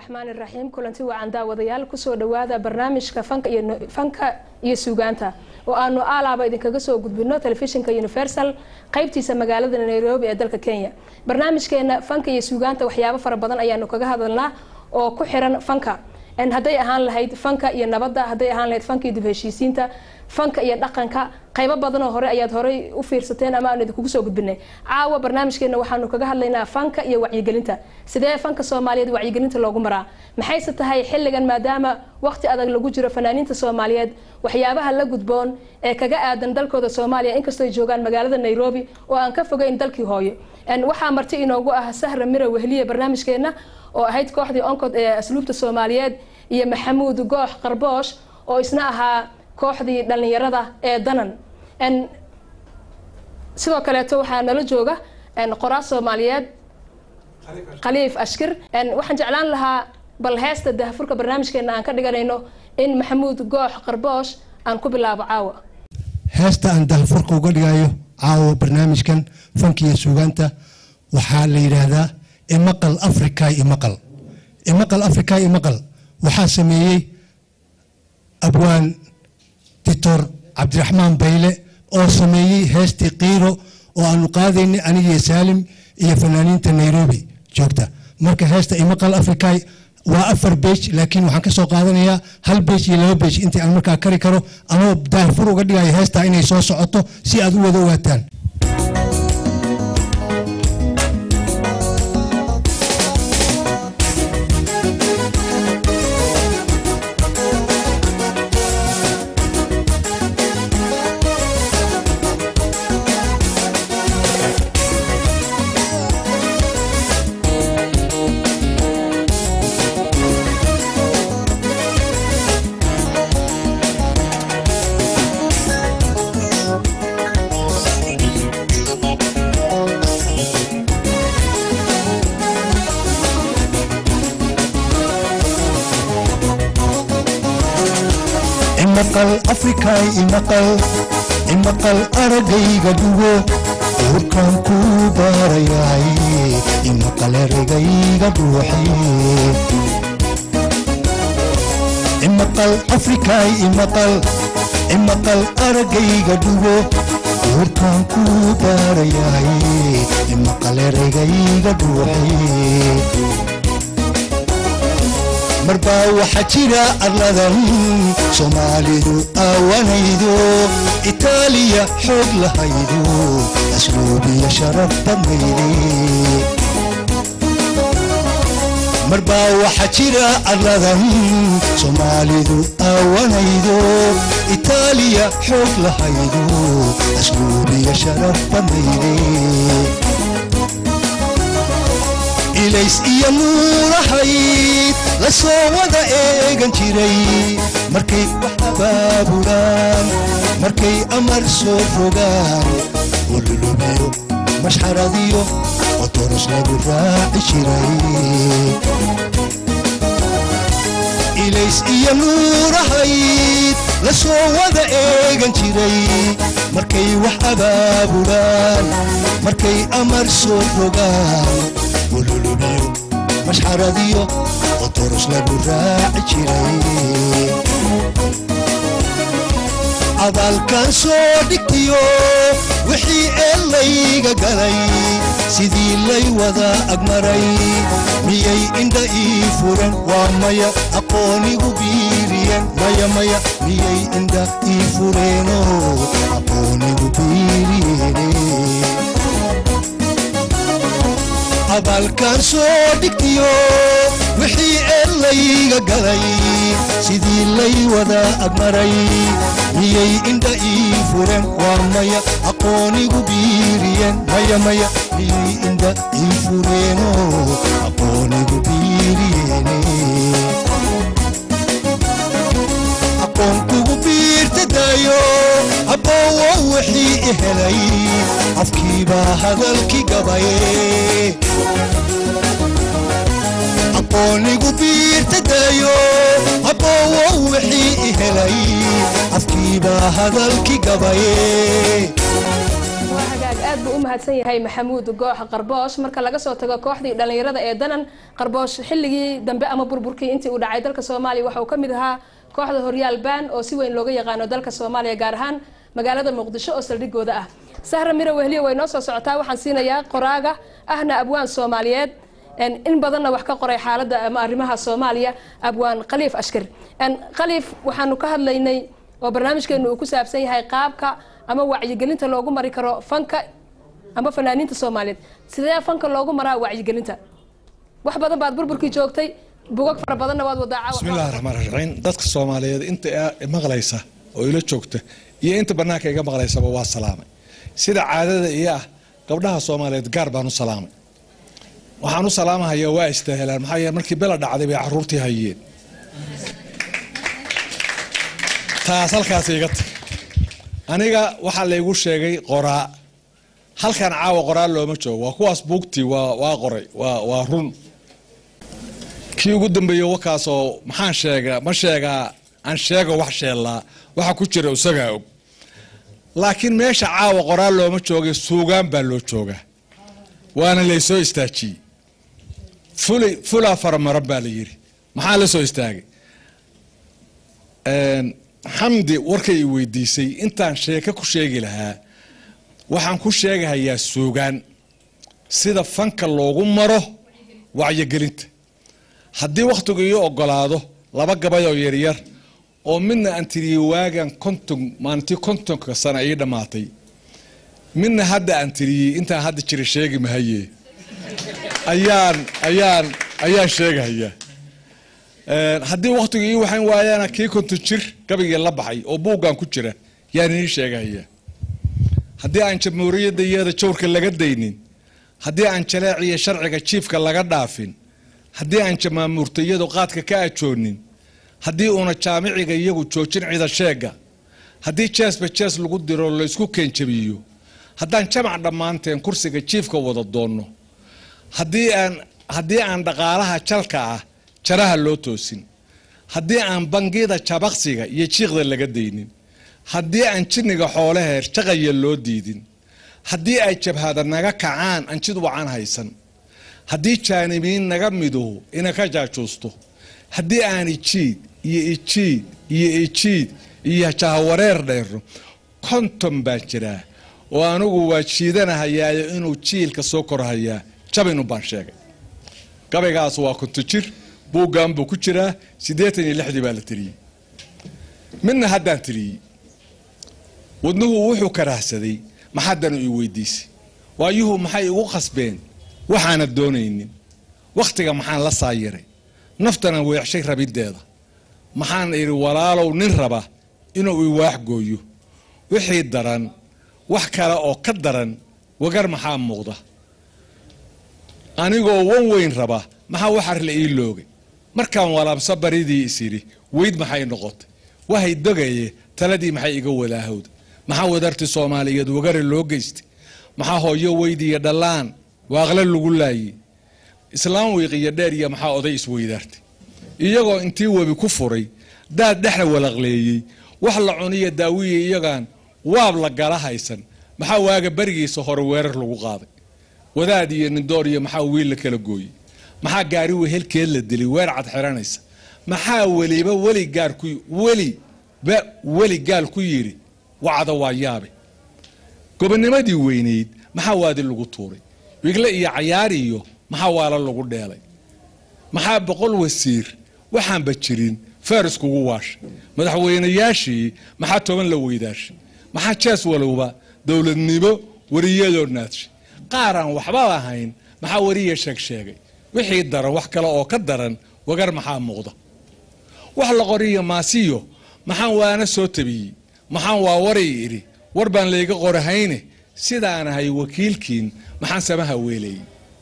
raxmaan iraxiim kulanti wacan daawadayaal kusoo dhawaada barnaamijka fanka iyo fanka iyo suugaanta oo aanu aalaaba idinkaga soo gudbino telefishinka universal qaybtiisa magaalada nairobi ee dalka kenya barnaamijkeena fanka iyo suugaanta waxyaabo fara badan ayaanu kaga hadalnaa oo ku xiran fanka hadday ahaan lahayd fanka iyo nabadda hadday ahaan lahayd fanka iyo dib heshiisiinta fanka iyo dhaqanka qaybo badanoo hore ayaad horey u fiirsateen ama aanu idinkugu soo gudbinay caawa barnaamijkeena waxaanu kaga hadlaynaa fanka iyo wacyigelinta sidee fanka soomaaliyeed wacyigelinta loogu maraa maxayse tahay xilligan maadaama waqti adag lagu jiro fanaaniinta soomaaliyeed waxyaabaha la gudboon ee kaga aadan dalkooda soomaaliya inkastoo ay joogaan magaalada nairobi oo aan ka fogeyn dalkii hooyo waxaa marti inoogu ah sahra mira wehliye barnaamijkeena oo ahayd kooxdii oncod ee asluubta soomaaliyeed iyo maxamuud goox qarboosh oo isna ahaa kooxdii dhalinyarada ee danan sidoo kaleeto waxaa nala jooga qoraas soomaaliyeed khaliif ashkir waxaan jeclaan lahaa bal heesta dahafurka barnaamijkeena aan ka dhiganayno in maxamuud goox qarboosh aan ku bilaabo caawa heesta aan dahafurka uga dhigayo caawa barnaamijkan fanka iyo suugaanta waxaa la yidhaahdaa imaqal africa imaqal imaqal africa imaqal waxaa sameeyey abwaan dictor cabdiraxmaan bayle oo sameeyey heestii kiiro oo aanu qaadaynay anigiyo saalim iyo fanaaniinta nairobi joogta marka heesta imaqal africa waa afar bej laakiin waxaan ka soo qaadanayaa hal bej iyo laba bej intii aan markaa kari karo anoo daahfur uga dhigayo heestaa inay soo socoto si aad u wada ogaataan imaqal aragayga dhugo uurkan ku baarayaay imaqal eragayga dhuuxi imaqal afrikaay imaqal imaqal aragayga dhugo uurkan ku baarayaay imaqal eragayga dhuuxi marbaa waxaa jira arladan soomaalidu aawanaydo itaaliya xoog lahaydo asluubiya sharaf badnayde marbaa waxaa jira arladan soomaalidu aawanaydo itaaliya xoog lahaydo asluubiya sharaf badnayde ilays iyo nuurahayd la soo wada eegan jiray markay wax abaabulaan markay amar soo rogaan olulubiyo mashxaradiyo oo toros lagu raaci jiray ilays iyo nuurahayd la soo wada eegan jiray markay wax abaabulaan markay amar soo rogaan olulubiyo mashxaradiyo oo toros lagu raaci jiray abaalkan soo dhigtiyo wixii eellayga galay sidii lay wada agmaray miyay indha ii furan waa maya aqoonigu biiriyen maya maya miyay indha ii fureeno aqoonigu biiriyeene abaalkan soo dhigtiyo wixii eellayga galay sidii lay wada agmaray miyay indha ii furen waa maya aqoonigu biiriyen maya maya miyay indha ii fureeno aqoonigu biiriyeene aqoon kugu biirtadayo abboowo wixii i helay afkiibaa hadalki gabaye aqoonigu biirtadayo abboowo wixii i helay afkiibaa hadalki gabaye waa hagaag aad buu u mahadsan yahay maxamuud goox qarboosh marka laga soo tago kooxdii dhallinyarada ee danan qarboosh xilligii dambe ama burburkii intii uu dhacay dalka soomaaliya waxa uu ka mid ahaa kooxda horyaal baan oo si weyn looga yaqaano dalka soomaaliya gaar ahaan magaalada muqdisho oo saldhigooda ah sahra miro wehliyo way noo soo socotaa waxaan siinayaa qoraaga ahna abwaan soomaaliyeed in badanna wax ka qoray xaaladda ama arrimaha soomaaliya abwaan khaliif ashkar khaliif waxaanu ka hadlaynay oo barnaamijkeenu uu ku saabsan yahay qaabka ama wacyigelinta loogu mari karo fanka ama fanaaniinta soomaaliyeed sidee fanka loogu maraa wacyigelinta wax badan baad burburkii joogtay bugag fara badanna waad wadaaca bismillahi raxmaan raxiim dadka soomaaliyeed inta maqlaysa oo ila joogta iyo inta banaanka iga maqlaysaba waa salaamay sida caadada iyo ah gabdhaha soomaaliyeed gaar baan u salaamay waxaan u salaamahayaa waa istaahelaan maxaa yeele markii bela dhacday bay caruurtii hayeen taas halkaas iga tag aniga waxaa laygu sheegay qoraa halkan caawa qoraa looma joogo waa kuwaas buugtii waa qoray waa run kii ugu dambeeyey wakaasoo maxaan sheegaa ma sheegaa aan sheego wax sheellaa waxa ku jira isagaa og laakiin meesha caawa qoraa looma joogay suugaan baa loo joogaa waana laysoo istaajiyey fuli fulaa faramaran baa la yidhi maxaa la soo istaagay xamdi warkay i weydiisay intaan sheeke ku sheegi lahaa waxaan ku sheegahayaa suugaan sida fanka loogu maro wacyigelinta haddii wakhtigu ii ogolaado laba gabay oo yaryar oo midna aan tiriyey waagan konton maalintii kontonka sana ii dhammaatay midna hadda aan tiriyey intaan hadda jira sheegi mahaye ayaan ayaan ayaan sheegahayaa haddii wakhtigu ii waxan waayaana kii konton jir gabaygii la baxay oo buuggan ku jira yaan ii sheegahayaa haddii aan jamhuuriyadda iyada jawrka laga daynin haddii aan jaleeciyo sharciga jiifka laga dhaafin haddii aan jamaamuurta iyadu qaadka ka ajoonin haddii uuna jaamiciga iyagu joojin cida sheega haddii jeesba jees lagu diro laysku keenjabiyo haddaan jamac dhammaanteen kursiga jiifka wada doonno haddii aan haddii aan dhaqaalaha jalka ah jaraha loo toosin haddii aan bangida jabaqsiga iyo jiiqda laga daynin haddii aan jinniga xoolaheer jaqaya loo diidin haddii ay jabhada naga kacaan aan jid wacan haysan haddii jaanimiin naga miduhu ina ka jaajuusto haddii aan ijiid iyo ijiid iyo ijiid iyo jahawareer dheerno konton baan jiraa oo anigu waa jiidanahayaayo inuu jiilka soo korhayaa jabinu baan sheegay gabaygaas waa konto jir buuggan buu ku jiraa siddeetan iyo lixdii baa la tiriyey midna haddaan tiriyey wadnuhu wuxuu karaahsaday maxaddanu ii weydiisay waayuhu maxay igu qasbeen waxaana doonaynin wakhtiga maxaan la saayiray naftana weexshay rabiddeeda maxaan idhi walaalow nin raba inuu iwaax gooyo wixii daran wax kale oo ka daran wagar maxaa muuqda anigoo wan weyn raba maxaa waxar la ii loogay markaan walaabsa baridii isidhi weyd maxay noqotay wahay dogaye taladii maxay iga walaahowda maxaa wadarti soomaaliyeed wagare loo geystay maxaa hooyo weydiiyo dhallaan waaqle lagu laayey islaam wiiqiyo dheer iyo maxaa oday isweydaartay iyagoo intii webi ku furay daad dhexda walaqleeyey wax la cuniya daawiya iyagaan waab la gala haysan maxaa waaga berigiisa hore weerar lagu qaaday wadaad iyo nindoor iyo maxaa wiil la kala gooyey maxaa gaari wehelkeed la dilay weer cad xiranaysa maxaa weliba weli gaar ku weliba weli gaal ku yidhi wacda waa yaabe gobonimadii weynayd maxaa waadi lagu tuuray wigle iyo cayaar iyo maxaa waala lagu dheelay maxaa boqol wasiir waxaanba jirin faris kugu waashay madaxweynayaashii maxaa toban la weydaashay maxaa jees walowba dowladnimo wariyadoo naadshay qaaraan waxba lahayn maxaa wariya sheeg sheegay wixii daran wax kale oo ka daran wagar maxaa muuqda wax la qoriyo maasiyo maxaan waana soo tabiyey maxaan waa waray idhi war baan layga qorahayne sidaan ahay wakiilkiin maxaan samaha weelayey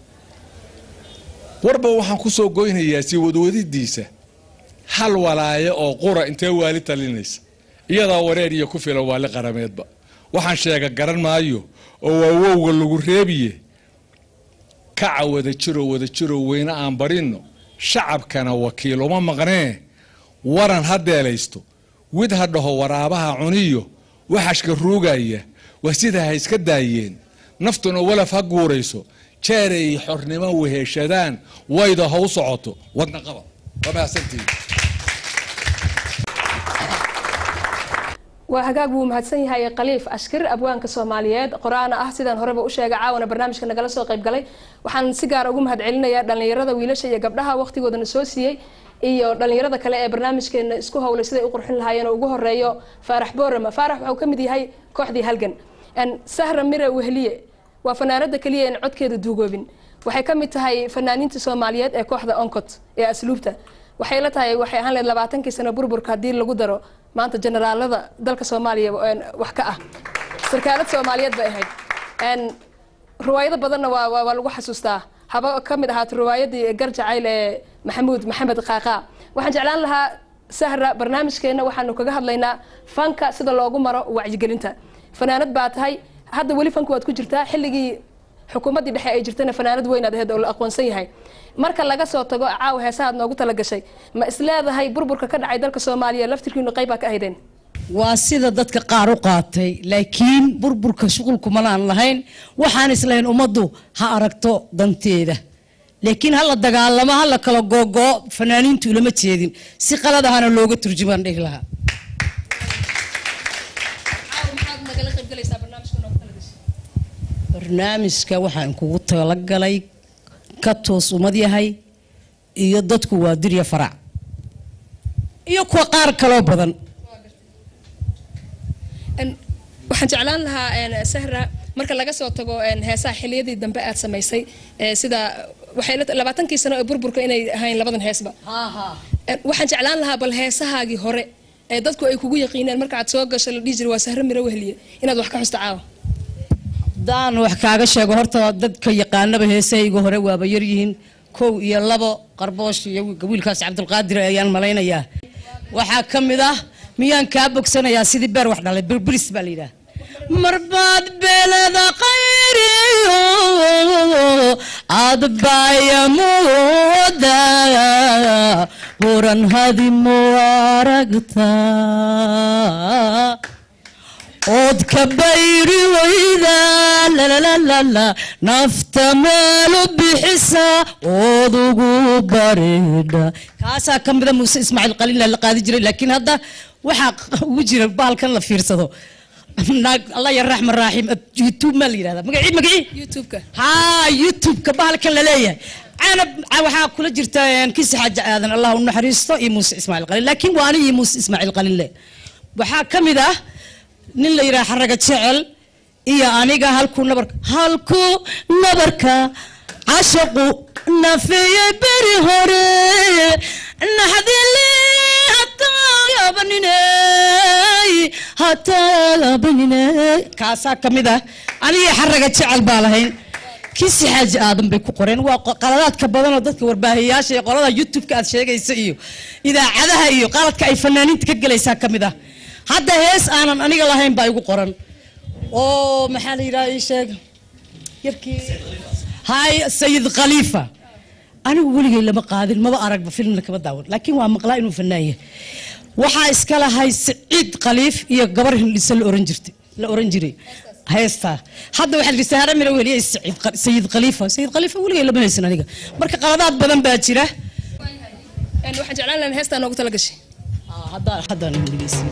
warba waxaan ku soo goynayaa sii wadwadidiisa hal walaaye oo qura intee waali talinaysa iyadaa wareer iyo ku filan waali qarameedba waxaan sheega garan maayo oo waa wowga lagu reebiye kaca wada jiro wada jiro weyne aan barinno shacabkana wakiil uma maqnee waran ha deelaysto wid ha dhaho waraabaha cuniyo waxashka ruugaya waa sidaa ha iska daayeen naftuna walaf ha guurayso jeeray xornimo weheshadaan wayda ha u socoto wadna qaba waa mahadsantihiin waa hagaag wuu mahadsan yahay khaliif ashkir abwaanka soomaaliyeed qoraana ah sidaan horeba u sheegay caawana barnaamijka nagala soo qayb galay waxaan si gaara ugu mahad celinayaa dhallinyarada wiilasha iyo gabdhaha waqtigoodana soo siiyey iyo dhallinyarada kale ee barnaamijkeena isku howlay siday u qurxin lahaayeen oo ugu horeeyo faarax boorama faarax wuxuu ka mid yahay kooxdii halgan sahra mire wehliye waa fanaanada keliya en codkeeda duugoobin waxay ka mid tahay fanaaniinta soomaaliyeed ee kooxda oncot ee asluubta waxay la tahay waxay ahaan leed labaatankii sano burburka haddii lagu daro maanta generaalada dalka soomaaliya wax ka ah sarkaalad soomaaliyeed bay ahayd riwaayado badanna waa waa lagu xasuustaa haba ka mid ahaata riwaayadii garjacayl ee maxamuud maxamed qaaqaa waxaan jeclaan lahaa sahra barnaamijkeena waxaanu kaga hadlaynaa fanka sida loogu maro wacyigelinta fanaanad baa tahay hadda weli fanka waad ku jirtaa xilligii xukuumaddii dhexe ay jirtana fanaanad weynaad aheyd oo la aqoonsan yahay marka laga soo tago caawa heesahaad noogu talagashay ma isleedahay burburka ka dhacay dalka soomaaliya laftirkiinu qaybbaa ka ahaydeen waa sida dadka qaar u qaatay laakiin burburka shuqulkumanaan lahayn waxaan islahayn ummaddu ha aragto danteeda laakiin hala dagaalamo hala kala googoo fanaaniintu ulama jeedin si qalad ahana looga turjumaan dhihi lahaa barnaamijka waxaan kugu talagalay ka toos umad yahay iyo dadku waa dirya farac iyo kuwa qaar kaloo badan waxaan jeclaan lahaa sahra marka laga soo tago heesaha xiliyadii dambe aad samaysay sida waxay labaatankii sano ee burburka inay ahayn labadan heesba waxaan jeclaan lahaa bal heesahaagii hore ee dadku ay kugu yaqiineen marka aad soo gasho la dhihi jiray waa sahro miro wehliye inaad wax ka xusta caawa haddaan wax kaaga sheego horta dadka yaqaanaba heesahayga hore waaba yaryihiin kow iyo labo qarboosh iyo wiilkaas cabdulqaadir ayaan malaynayaa waxaa ka mid ah miyaan kaa bogsanayaa sidii beer wax dhalay birbiris baa la yidhaha marbaad beelada qayriyo adbaya mooda buran hadimo aragta ood ka bayri wayda lalalala nafta meelu bixisa ood ugu baridha kaasaa ka mida muuse ismaaciil qaliila la qaadi jiray laakiin hadda waxaa ugu jira baalkan la fiirsado naag allah ya raxman raaxiim youtube maa la yidhahda magaci magaci youtube-ka haa youtube-ka bahalkan la leeyahay canab waxaa kula jirta kisi xaaja aadan allah u naxariisto iyo muuse ismaaciil qaliil laakiin waa anigii muuse ismaaciil qaliille waxaa ka mid ah nin la yidhaha xaraga jecel iyo aniga halkuu nabarka halkuu nabarka cashaqu nafeeyey beri hore naxdili hataayabaniney hataayabaniney kaasaa ka mid ah anigii xaraga jecel baa lahayn kisi xaaji aadan bay ku qoreen waa qaladaadka badanoo dadka warbaahiyayaasha iyo qolada youtube-ka aad sheegaysa iyo idaacadaha iyo qaladka ay fanaaniinta ka gelaysaa ka mid ah hadda hees aanan aniga lahayn baa igu qoran oo maxaa la yidhaha ii sheeg yarkii hay sayid khaliifa anigu weligay lama qaadin maba aragba filmna kama daawan laakiin waa maqlaa inuu fanaaye waxaa iska lahay saciid khaliif iyo gabar hindhisa la oran jirtay la oran jiray heestaa hadda waxaa jirta hara mira weliyay sayid khaliifa sayid khaliifa weligay lama haysan aniga marka qaladaad badan baa jira waxaan jeclaan lahaa heestaa noogu tala gashay haddaan haddaan dhegeysin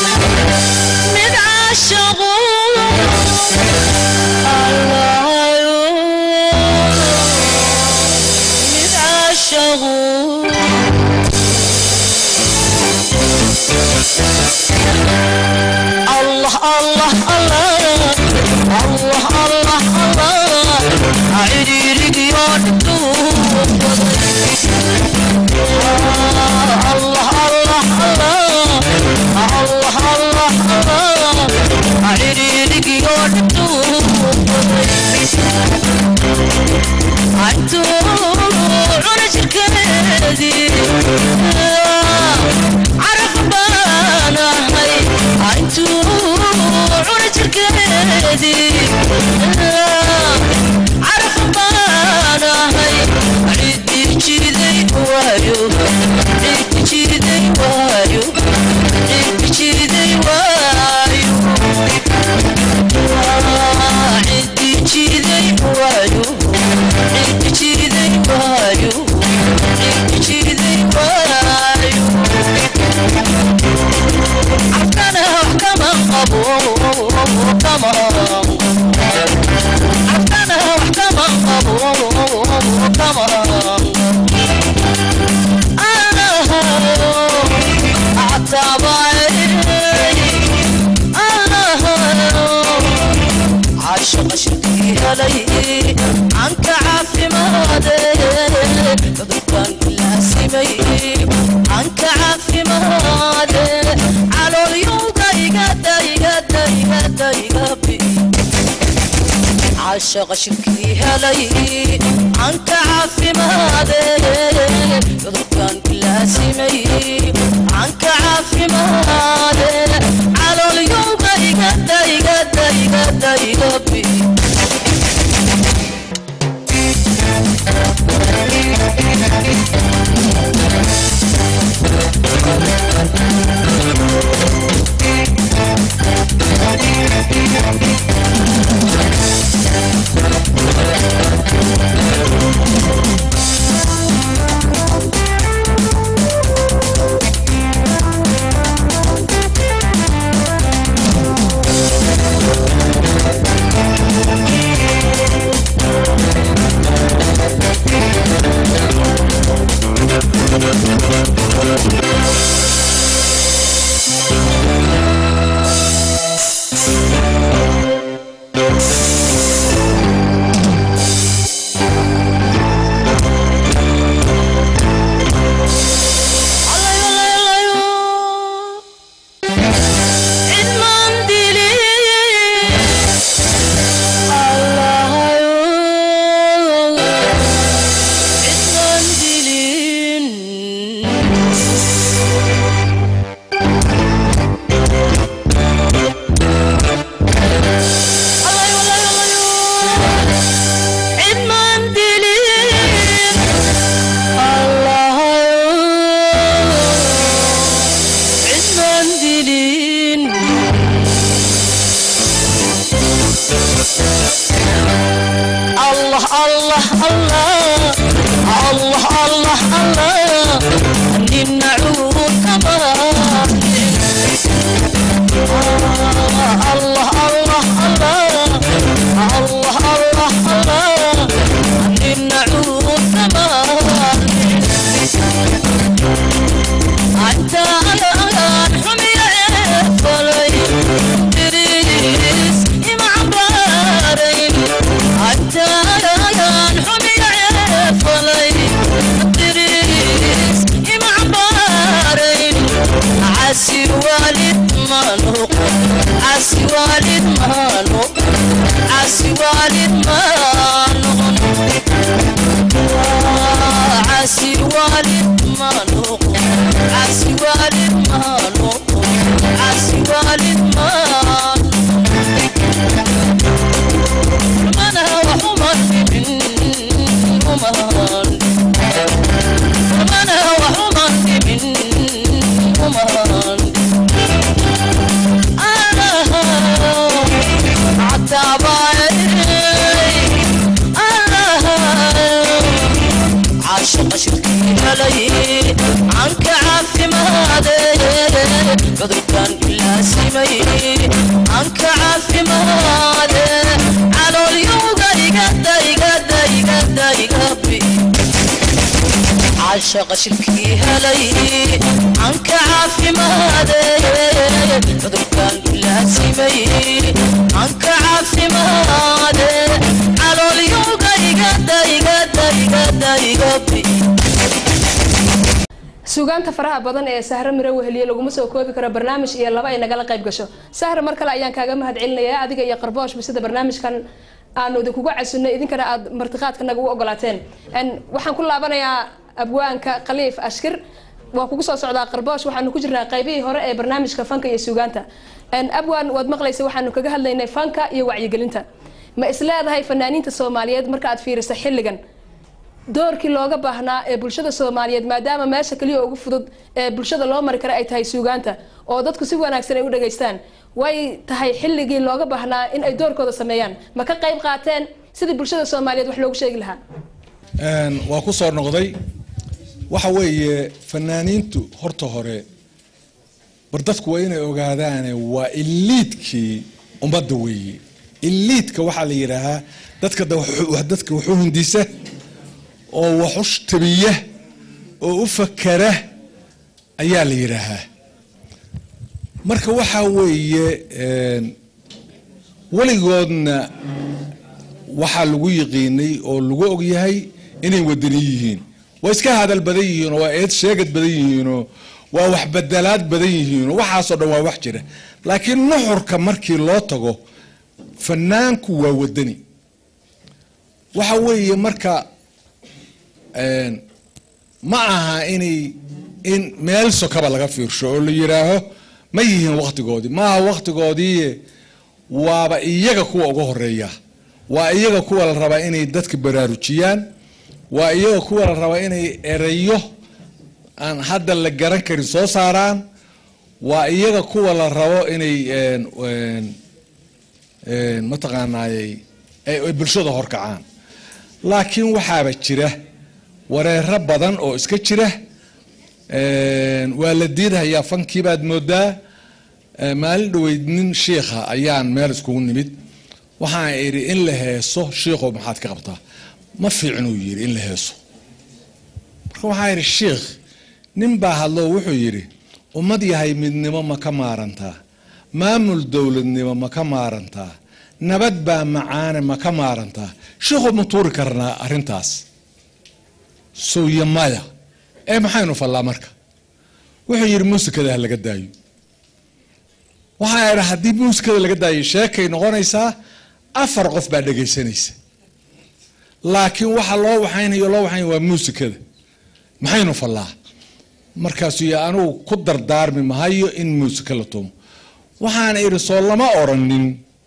mid caashaqu allahayo mid caashaqu الله الله الله الله الله الله عيريرك يا الله الله الله الله الله الله عيريرك يا عدو على شركتي عرف بانا هاي عدو على شركتي عرف بانا هاي عدي جيدي وايو عدي جيدي وايو عدي جيدي وايو عدي جيدي وايو عدي جيدي وايو عدي جيدي وايو عفكنا وحكما قبو كما عفكنا وحكما قبو كما أنا أعتبري أنا عاشق شركي علي عنك عافي مادي كان كلها سمي عنك عافي مادي على اليوم دايقة دايقة دايقة دايقة بي عاشق شركي علي عنك عافي مادي كان كلها سمي عنك عافي مادي على اليوم دايقة دايقة دايقة دايقة بي الله الله الله الله الله الله نمنعوه كما الله الله الله الله الله الله نمنعوه كما أنت الآن حمي فلي تريس إمع بارين أنت الآن حمي فلي تريس إمع بارين عسي والد ما نوق عسي والد ما نوق عسي والد ما نوق عسي والد ما نوق عسي والد ما نوق عسي والد ما من هو حمر من حمر من هو حمر من حمر أنا عتابي أنا عاشق شركي علي عنك عافي مادي قدر كان كلها simay anka caafimaade caloolyowga igada igada igada igabi caashaqa shilkii helay anka caafimaade cudurkan bilaasimay anka caafimaade caloolyowga igada igada igada igabi suugaanta faraha badan ee sahre miro weheliye laguma soo koobi karo barnaamij iyo laba ay nagala qayb gasho sahre mar kale ayaan kaaga mahad celinayaa adiga iyo qarbooshba sida barnaamijkan aanu idinkuga casunay idinkana aad martiqaadka naga u ogolaateen waxaan ku laabanayaa abwaanka khaliif ashkir waa kugu soo socdaa qarboosh waxaanu ku jirnaa qaybihii hore ee barnaamijka fanka iyo suugaanta abwaan waad maqlaysa waxaanu kaga hadlaynay fanka iyo wacyigelinta ma isleedahay fanaaniinta soomaaliyeed marka aad fiirisa xilligan doorkii looga baahnaa ee bulshada soomaaliyeed maadaama meesha kaliya ugu fudud ee bulshada loo mari kara ay tahay suugaanta oo dadku si wanaagsan ay u dhageystaan way tahay xilligii looga baahnaa in ay doorkooda sameeyaan ma ka qayb qaateen sidii bulshada soomaaliyeed wax loogu sheegi lahaa waa ku soo noqday waxa weeye fanaaniintu horta hore bar dadku waa inay ogaadaane waa iliidkii ummadda weeye iliidka waxaa la yidhaahaa dadka dadka wuxuu hindisa oo wax u tabiya oo u fakara ayaa la yidhaahaa marka waxaa weeye weligoodna waxaa lagu yiqiinay oo lagu ogyahay inay wadani yihiin waa iska hadal badan yihiinoo waa eed sheegad badan yihiinoo waa wax bedelaad badan yihiinoo waxaasoo dhan waa wax jira laakiin nuxurka markii loo tago fanaanku waa wadani waxa weeye marka ma aha inay in meel sokaba laga fiirsho oo la yidhaaho ma yihiin waktigoodii maaha waktigoodii waaba iyaga kuwa uga horeeya waa iyaga kuwa la rabaa inay dadka baraarujiyaan waa iyaga kuwa la rabaa inay ereyo aan hadda la garan karin soo saaraan waa iyaga kuwa la rabo inay mataqaanaayey ay bulshada horkacaan laakiin waxaaba jira wareero badan oo iska jira waa la diidhayaa fankiibaad moodaa maalin dhaweyd nin shiikha ayaan meel iskugu nimid waxaan idhi in la heeso shiikhow maxaad ka qabtaa ma fiicnuu yidhi in la heeso marka waxaan idhi shiikh nin baa hadloo wuxuu yidhi ummad yahay midnimo ma ka maarantaa maamul dowladnimo ma ka maarantaa nabad baa macaane ma ka maarantaa shiikhow ma tuuri karnaa arrintaas sowya maya ee maxaynu fallaa marka wuxuu yidhi muusikada ha laga daayo waxaa idha haddii muusikada laga daayo sheekay noqonaysaa afar qof baa dhegaysanaysa laakiin waxa loo waxaynayo loo waxaynaya waa muusikada maxaynu fallaa markaasuu y anugu ku dardaarmi mahayo in muusika la tumo waxaan idhi soo lama oranin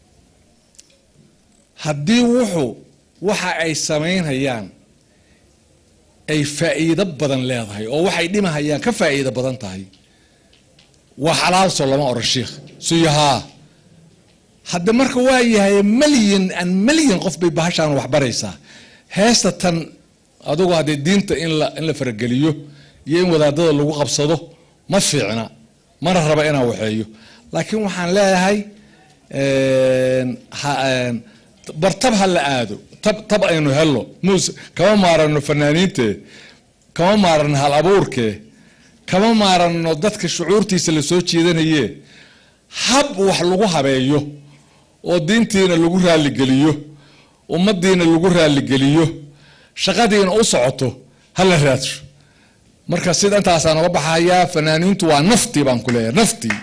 haddii wuxuu waxa ay samaynhayaan ay faa'iido badan leedahay oo waxay dhimahayaan ka faa'iido badan tahay waa xalaalsoo lama oran shiikh suyahaa hadda marka waa yahay malyan an malyan qof bay bahashaan wax baraysaa heesta tan adugu haddee diinta in la in la farageliyo iyo in wadaadada lagu qabsado ma fiicna mana raba inaan waxeeyo laakiin waxaan leeyahay bartab ha la aado tab tab aynu helno mus kama maarano fanaaniinte kama maarano hal abuurke kama maarano dadka shucuurtiisa la soo jeedanaye hab wax lagu habeeyo oo diintiina lagu raaligeliyo ummadiina lagu raaligeliyo shaqadiina u socoto hala raadsho marka sida intaasaan uga baxayaa fanaaniintu waa naftii baan ku leeyahay naftii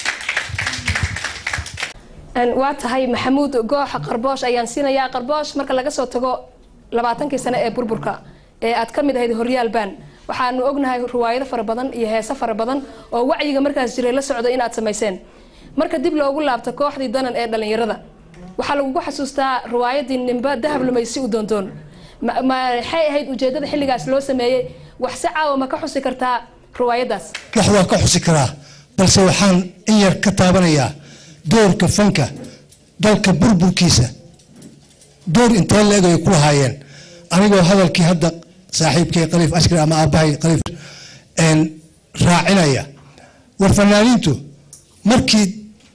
waa tahay maxamuud gooxa qarboosh ayaan siinayaa qarboosh marka laga soo tago labaatankii sane ee burburka ee aad ka mid ahayd horyaal baan waxaanu ognahay riwaayado fara badan iyo heese fara badan oo wacyiga markaas jiray la socda inaad samayseen marka dib loogu laabto kooxdii danan ee dhalinyarada waxaa lagugu xasuustaa riwaayadii nimba dahab lumaysi u doondoon maxay ahayd ujeedada xilligaas loo sameeyey wax si caawa ma ka xusi kartaa riwaayadaas wax waa ka xusi karaa balse waxaan in yar ka taabanayaa doorka fanka dalka burburkiisa door intee la-eg ay ku lahaayeen anigoo hadalkii hadda saaxiibkay khaliif askari ama aabbahay khaliif raacinaya war fanaaniintu markii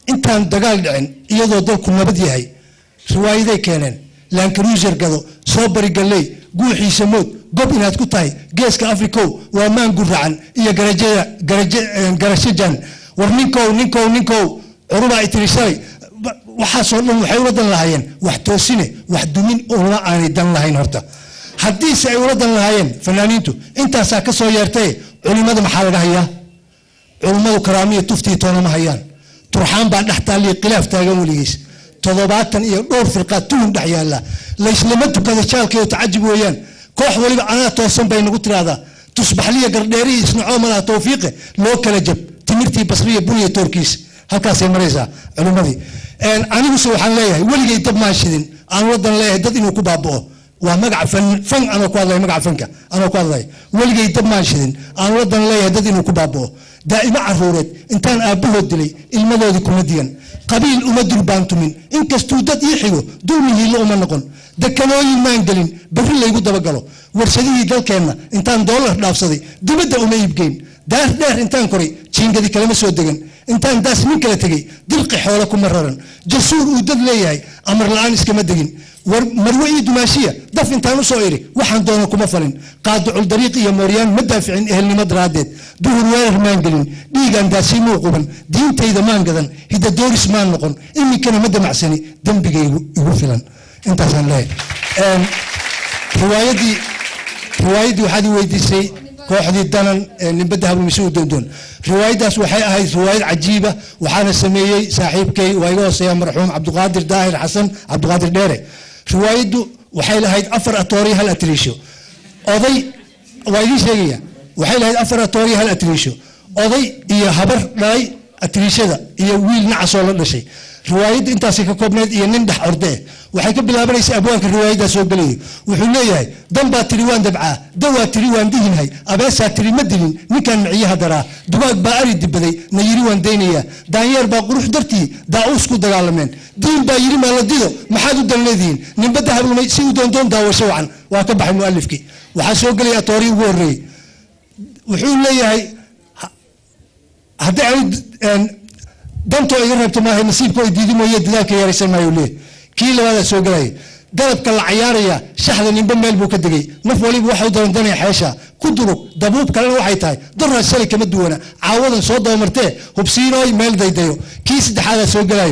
intaan dagaal dhicin iyadoo dalku nabad yahay riwaayaday keeneen laankaruuser gado soo bari galley guuxiisa mood gob inaad ku tahay geeska africow waa maangur racan iyo garajada garaje garashajan war ninkow ninkow ninkow curubaa itiri shalay ba- waxaasoo dhan waxay ula dan lahaayeen wax toosine wax dumin una aanay dan lahayn horta haddiise ay ula dan lahaayeen fanaaniintu intaasaa ka soo yeertay culimada maxaa laga hayaa culummadu karaamiya tuftii toona ma hayaan turxaan baa dhex taaliya khilaaf taagan weligiis toddobaatan iyo dhowr firqaad tuhun dhex yaalla layslama tukada jaalka iyo tacajub weeyaan koox waliba anaa toosan bay nagu tiraahdaa tusbaxliya gardheerihi isnacoo malaha tawfiiqe loo kala jab timirtii basriya buniya toorkiis halkaasay maraysaa culimmadii aniguse waxaan leeyahay weligay dab maan shidin aan wadan leeyahay dad inuu ku baaba'o waa magaca fan fan anoo ku hadlaya magaca fanka anoo ku hadlaya weligay dab maan shidin aan wadan leeyahay dad inuu ku baaba'o daa'imo caruureed intaan aabbahood dilay ilmadoodii kuma digan qabiil uma durbaantumin inkastuu dad ii xigo dulmi hiilo uma noqon dekanooyin maan gelin berri laygu dabagalo warshadihii dalkeenna intaan doolar dhaafsaday dibadda uma iibgeyn daar dheer intaan koray jiingadi kalama soo degan intaan daas nin kala tegey dilqi xoolo kuma raran jasuur uu dad leeyahay amar la-aan iskama degin war marwe iyo dumaashiya daf intaan usoo iri waxaan doono kuma falin qaadicul dariiq iyo mooryaan ma daaficin ehelnimo daraaddeed duhur weerar maan gelin dhiigaan daasiimuu quban diintayda maan gadan hidadooris maan noqon iminkana ma damacsani dembigaygu igu filan intaasaan leeyahay riwaayadii riwaayaddii waxaad i weydiisay kooxdii danan ee nimbadda hablumise u doondoon riwaayaddaas waxay ahayd riwaayad cajiiba waxaana sameeyey saaxiibkay waa iga hooseeya marxuum cabdiqaadir daahir xasan cabdiqaadir dheere riwaayaddu waxay lahayd afar atooriyo hal atriisho oday waa idiin sheegaya waxay lahayd afar atooriyo hal atriisho oday iyo habar dhalay atriishada iyo wiil nacasoo la dhashay riwaayadda intaasay ka koobneyd iyo nin dhex orde eh waxay ka bilaabanaysa abwaanka riwaayaddaa soo gelayo wuxuu leeyahay dan baa tiri waan dabcaa dawaa tiri waan dihinhay abeesaa tiri ma dilin ninkaan miciyaha daraa dugaag baa ari dibaday na yiri waan daynayaa daanyeer baa qurux dartii daa-uus ku dagaalameen diin baa yiri maaladido maxaad u dan leedihiin ninbadda hablumay si u doondoon daawasho wacan waa ka baxay mualifkii waxaa soo gelaya atoorii ugu horreeyey wuxuu leeyahay haddii aan dantoo iga reebto maaha nasiibka ay diidi mooye dadaalka yaraysan maayo leeyahay kii labaadaa soo gelaya dalabka la cayaaraya shaxda ninba meel buu ka degay naf waliba waxa u darandanaya xeesha ku durug dabuub kalena waxay tahay doraa shalay kama duwana caawadan soo dabamartee hubsiinooy meel daydayo kii saddexaadaa soo gelayo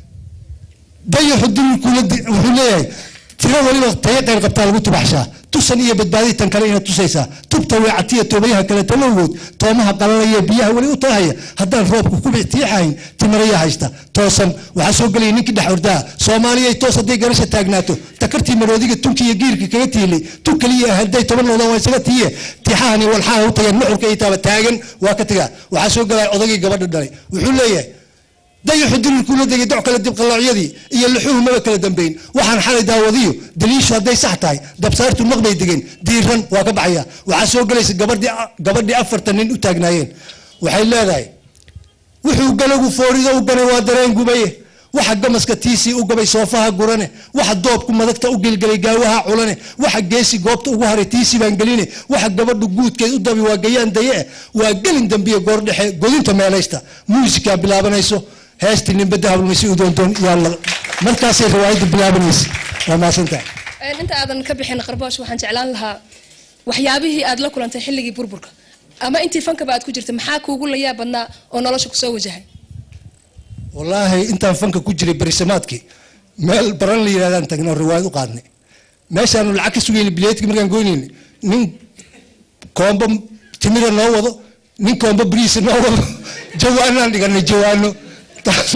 dayaxu dilkula wuxuu leeyahay tiro waliba tayo qayr qabtaa lagu tubaxshaa tusan iyo badbaadii tan kale inaad tusaysaa tubta weecatiya toobayaha kale talowgood toomaha qalalaya biyaha weli u tahaya haddaan roobka ku tiixahayn timaraya haysta toosan waxaa soo gelaya ninkii dhex ordaa soomaaliyay toos hadday garasha taagnaato takartii maroodiga tunki iyo giirka kaga tiilay tun kaliya hadday toban noqdaan waa isaga tiiye tixahani walxaha u tageen nuxurka iyo taaba taagan waa ka tagaa waxaa soo gelaya odagii gabadha dhalay wuxuu leeyahay dayaxu dililkuula degay doc kale dibqalloocyadii iyo luxuhu maba kala dambayn waxaan xalay daawadiyo daliishu hadday sax tahay dabsaartu naqbay degeen diiran waa ka baxaya waxaa soo gelaysa gabadhii gabadhii afartan nin u taagnaayeen waxay leedahay wuxuu galagu foorido u ganay waa dareen gubaye waxa gamaska tiisii u gabay soofaha gurane waxa doobku madagta u gelgelay gaawaha culane waxa geesi goobta ugu haray tiisii baan geline waxa gabadhu guudkeed u dabi waa gayaan daye waa gelin dambiye goor dhexe godinta meelaysta muusikaa bilaabanayso heestii ninbadda hablumaysi u doondoon yaa la markaasay riwaayaddu bilaabanaysa waa maasantahay inta aadan ka bixin qarboosh waxaan jeclaan lahaa waxyaabihii aad la kulantay xilligii burburka ama intii fankaba aad ku jirtay maxaa kuugu layaab badnaa oo nolosha kusoo wajahay wallaahi intaan fanka ku jiray berisamaadkii meel baran la yidhahdaan tagnay oo riwaayad u qaadnay meeshaanu lacag ka sugayna bileedkii markaan goynayna nin koombo timira noo wado nin koombo bariisa noo wado jawaanaan dhiganay jawaano taas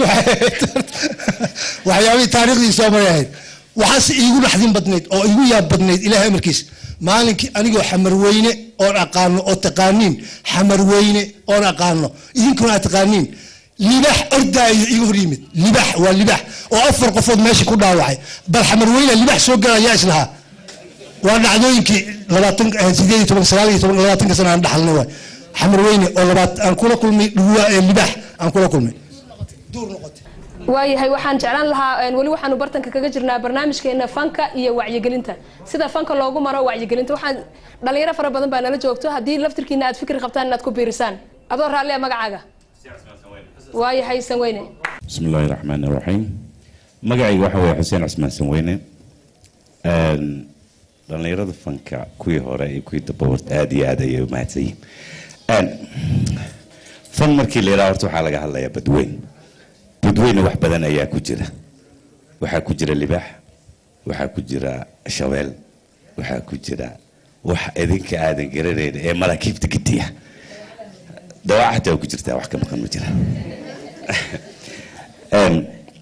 waxyaabihii taariikhdii soo maray ahayd waxaase iigu naxdin badnayd oo iigu yaab badnayd ilaahay amarkiis maalinkii anigoo xamarweyne oon aqaano oo taqaaniin xamarweyne oon aqaano idinkuna aad taqaaniin libax ordaayo iga hor yimid libax waa libax oo afar qofood meesha ku dhaawacay bal xamarweyne libax soo galayaa islahaa waa dhacdooyinkii labaatan sideed iyo toban sagaal iyo toban labaatanka sana aan dhaxalnay waay xamarweyne oo labaat aan kula kulmay dhuwa ee libax aan kula kulmay duur noqotay waayahay waxaan jeclaan lahaa weli waxaanu bartanka kaga jirnaa barnaamijkeena fanka iyo wacyigelinta sida fanka loogu maro wacyigelinta waxaan dhalinyaro fara badan baa nala joogto haddii laftirkiina aad fikri qabtaan inaad ku biirisaan adoo raalli a magacaaga waayahay sanweyne بسم الله الرحمن الرحيم magacayga waxa weeye xuseen cusmaan sanweyne Een, dhallinyarada fanka kuwii hore iyo kuwii damba horta aad iyo aad ayay u mahadsan yihiin Een, fan markii la yidhaha horta waxaa laga hadlayaa badweyn badweyne wax badan ayaa ku jira waxaa ku jira libaax waxaa ku jira shabeel waxaa ku jira wax idinka aadan garanayn ee maraakiibta gediya dawaac xataa waa ku jirtaa wax ka maqan ma jira Een,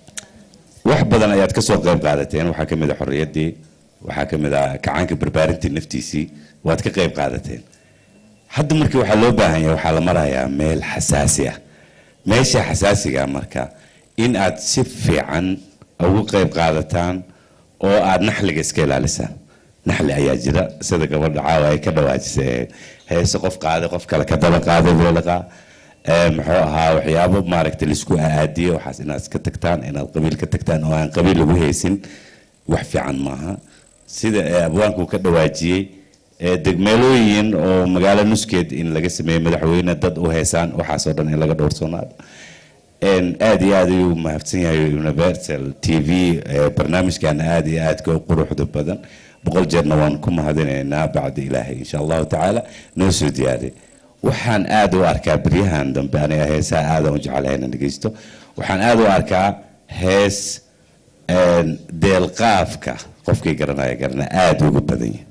wax badan ayaad ka soo qayb qaadateen waxaa ka mid a xorriyaddii waxaa ka mid a kacaanka barbaarintii naftiisii waad ka qayb qaadateen hadda markii waxaa loo baahan yahay waxaa la marayaa meel xasaasi ah meesha xasaasiga ah marka in aad si fiican ugu qayb qaadataan oo aad naxliga iska ilaalisaan naxli ayaa jira sida gabadha caawa ay ka dhawaajisay ee heese qof qaaday qof kale ka daba qaaday beeliqa ee muxuu ahaa waxyaabo maaragtay laisku aadiye waxaas inaad iska tagtaan inaad qabiil ka tagtaan oo aan qabiil lagu haysin wax fiican maaha sida ee abwaanku ka dhawaajiyey ee degmeelooyin oo magaalo nuskeed in laga sameeyo madaxweyne dad u heesaan waxaasoo dhan in laga dhowrsoonaado Een, aad iyo aad ayuu mahadsan yahay universal t v ee barnaamijkan aad iyo aadka u quruxda badan boqol jeerna waan ku mahadinaynaa bacda ilaahay insha allahu tacaala noo soo diyaariy waxaan aad u arkaa beryahan dambe aniga heesaha aadan u jecelahay inaan dhegeysto waxaan aad u arkaa hees een, deelqaafka qofkii garanaya garana aad ugu badan yahay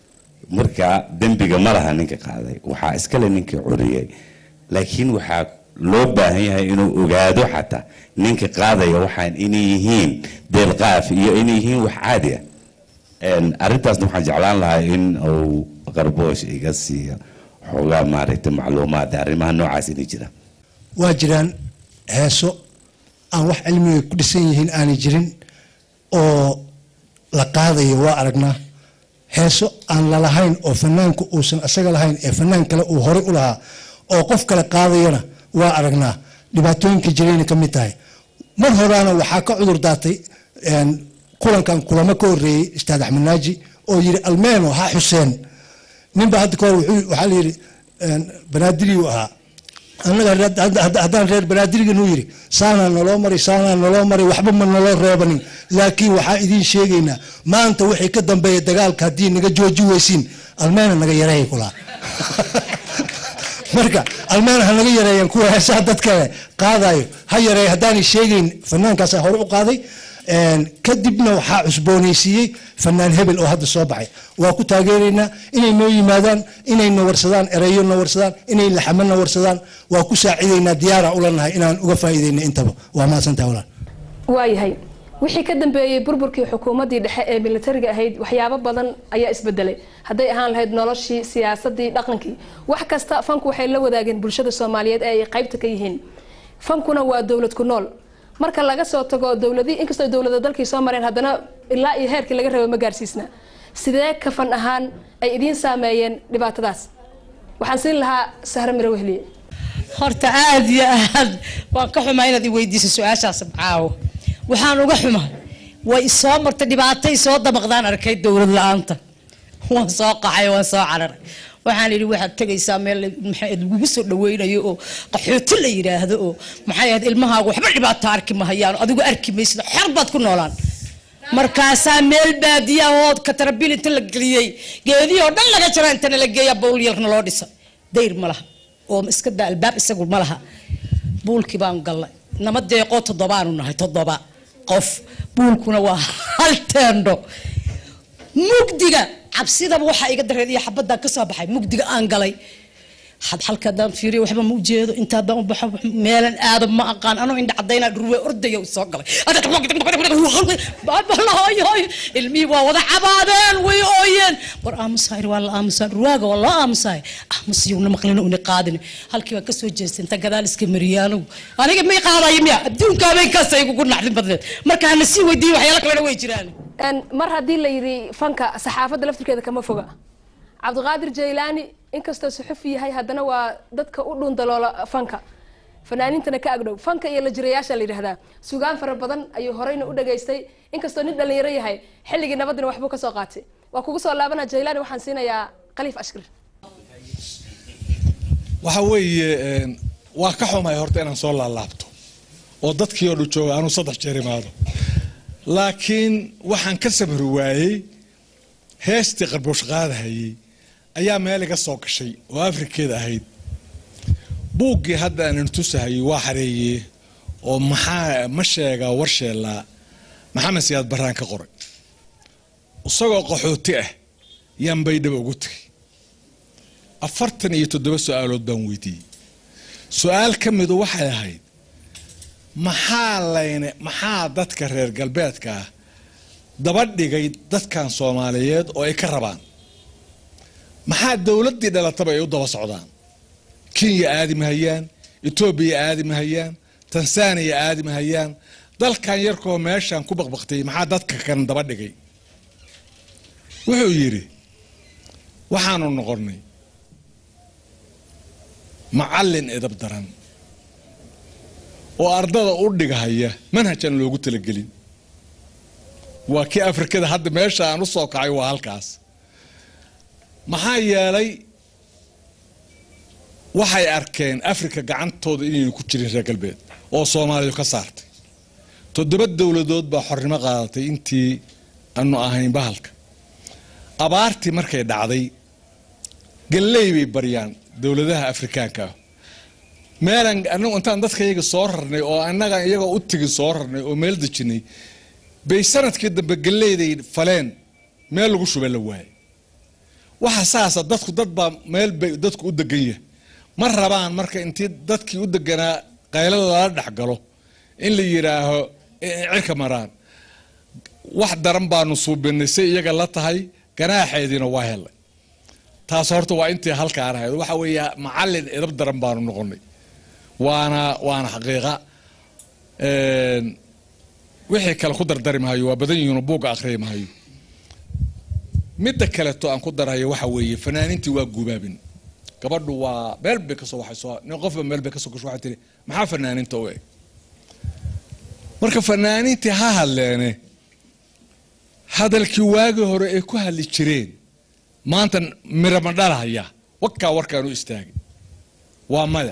marka dembiga ma laha ninka qaaday waxaa iskale ninkii curiyey laakiin waxaa loo baahan yahay inuu ogaado xataa ninka qaadaya waxaan inay yihiin deelqaaf iyo inay yihiin wax caadi ah Een, arrintaasna waxaan jeclaan lahaa in uu qarboosh iga siiyo xoogaa maaragtay macluumaad arrimaha noocaas inay jiraan waa jiraan heeso aan wax cilmiga ku dhisan yihiin aanay jirin oo la qaadayo waa aragnaa heeso aan lalahayn oo fanaanku uusan isaga lahayn ee fanaan kale uu horey u lahaa oo qof kale qaadayana waa aragnaa dhibaatooyinka jirayna ka mid tahay mar horaana waxaa ka cudur daatay een, kulankan kulamo ka horeeyey ustaad axmed naaji oo yidhi almeeno ha xuseen ninba hadda kahor wuxuu- waxaa la yidhi een, banaadiriyuu ahaa annaga hadda- hadda- hadda- haddaan reer banaadirigan uu yidhi saanaa naloo mari saanaa naloo mari waxba ma naloo reebanin laakiin waxaa idiin sheegaynaa maanta wixii ka dambeeya dagaalka haddii naga jooji weysiin almeena naga yareeya kulaa marka almeena ha naga yareeyaan kuwa heesaha dad kale qaadayo ha yareeya haddaanay sheegayn fanaankaasa hore u qaaday Een, kadibna waxaa cusboonaysiiyey fanaan hebel oo hadda soo baxay waa ku taageeraynaa inay noo yimaadaan inay na warsadaan ereyo na warsadaan inay laxamo na warsadaan waa ku saacidaynaa diyaara ulanahay inaan uga faa'iidayna intaba waa mahadsantahay walaal waayahay wixii ka dambeeyey burburkii xukuumaddii dhexe ee militariga ahayd waxyaabo badan ayaa isbedelay hadday ahaan lahayd noloshii siyaasadii dhaqankii wax kasta fanku waxay la wadaageen bulshada soomaaliyeed ee ay qaybta ka yihiin fankuna waa dowlad ku nool marka laga soo tago dowladii inkastoo dowlada dalkii soo mareen haddana ilaa iyo heerkii laga rabo ma gaarsiisna sidee ka fan ahaan ay idiin saameeyeen dhibaatadaas waxaan siin lahaa sahre miro wehliye horta aad iyo aad waan ka xumaa inaad i weydiiso su-aashaas caawo waxaan uga xumaa way isoo martay dhibaatay soo dabaqdaan arkay dowlad la-aanta waan soo qaxay waan soo cararay waxaan idhi waxaad tegaysaa meel maxay lagugu soo dhaweynayo oo qaxooti la yidhaahdo oo maxay ahayd ilmahaagu waxba dhibaato arki mahayaan adigu arki maysid xor baad ku noolaan markaasaa meel baadiya oo katarabil inta la geliyey geedihii oo dhan laga jara intana la geeya bowlyalkna loo dhisa dayr ma laha oo iska daa albaab isagu ma laha buulkii baan gallay nama deeqoo toddobaanu nahay toddoba qof buulkuna waa hal teendho mugdiga cabsidaba waxaa iga dareed iyo xabadaan ka soo baxay mugdiga aan galay had halka haddaan fiiriyo waxba ma ujeedo inta haddaan u baxo meelan aado ma aqaan anoo indha cadayna dhurwe ordaya soo galay ilmihii waa wada cabaadeen way ooyeen war aamusaay waa la aamusaa dhurwaaga waa loo aamusaay aamusiyowna maqlina una qaadin halkii baa kasoo jeestay inta gadaal iska mariyay anigu aniga may qaadayo miya adduunkaabay kaasa igugu naxdin badneed marka hana sii weydiiyo waxyaalo kalena way jiraan Een, mar haddii la yidhi fanka saxaafadda laftirkeeda kama foga cabdiqaadir jaylaani inkastoo suxufi yahay haddana waa dadka u dhuundaloola fanka fanaaniintana ka agdhow fanka iyo la jirayaasha la yidhahdaa sugaan fara badan ayuu horeyna u dhageystay inkastoo nin dhalinyaro yahay xilligii nabadina waxbuu kasoo qaatay waa kugu soo laabana jaylaani waxaan siinayaa khaliif ashkir waxa weeye een, waa ka xumahay horta inaan soo laalaabto oo dadkii oo dhan jooga anuu saddex jeer imaado laakiin waxaan ka samri waayey heestii qarbuush qaadahayey ayaa meel iga soo gashay oo afrikeed ahayd buuggii hadda aanan tusahayey waa xareeyey oo maxaa ma sheegaa war sheelaa maxamed siyaad baraan ka qoray isagoo qaxooti ah yaan baydhaba ugu tegay afartan iyo toddoba su-aalood baan weydiiyey su-aal ka midu waxay ahayd maxaa layne maxaa dadka reer galbeedka ah daba dhigay dadkan soomaaliyeed oo ay ka rabaan maxaa dowladdii dhalataba ay u daba socdaan kenya aadi mahayaan etoobiya aadi mahayaan tansaaniya aadi mahayaan dalkan yarkoo meeshaan ku baqbaqtay maxaa dadka kan daba dhigay wuxuu yidhi waxaanu noqonnay macallin edab daran oo ardada u dhigahaya manhajaan loogu talagelin waa kii afrikada hadda meesha aan u soo kacay waa halkaas maxaa yeelay waxay arkeen afrika gacantooda inaynu ku jirin reer galbeed oo soomaaliya ka saartay toddoba dowladood baa xornimo qaadatay intii aanu ahayn bahalka abaartii markay dhacday galley bay baryaan dowladaha afrikaanka ah meelan anagu intaan dadka iyaga soo rarnay oo annaga iyagoo u tegin soo rarnay oo meel dejinay bay sanadkii dambe galleyday faleen meel lagu shubay la waayay waxa saasa dadku dad baa meel bay dadku u degan yahay ma rabaan marka intii dadkii u deganaa qaylada lala dhex galo in la yidhaaho cirka maraan wax daran baanu suubinay say iyaga la tahay ganaaxeediina waa helay taas horta waa intii halkaan ahayd waxa weeya macallin edab daran baanu noqonay waana waana xaqiiqa wixii kale ku dardari mahayo waa badan yihiinoo buugga akhriya mahayo midda kaleto aan ku darhayo waxa weeye fanaaniintii waa gubaabin gabadhu waa meel bay kasoo waxay soo nin qofba meel bay kasoo gasho waxay tiri maxaa fanaaniinta u eg marka fanaaniintii ha hadleene hadalkii waagii hore ay ku hadli jireen maanta mirama dhalahaya wakaa warkaan u istaagay waa maya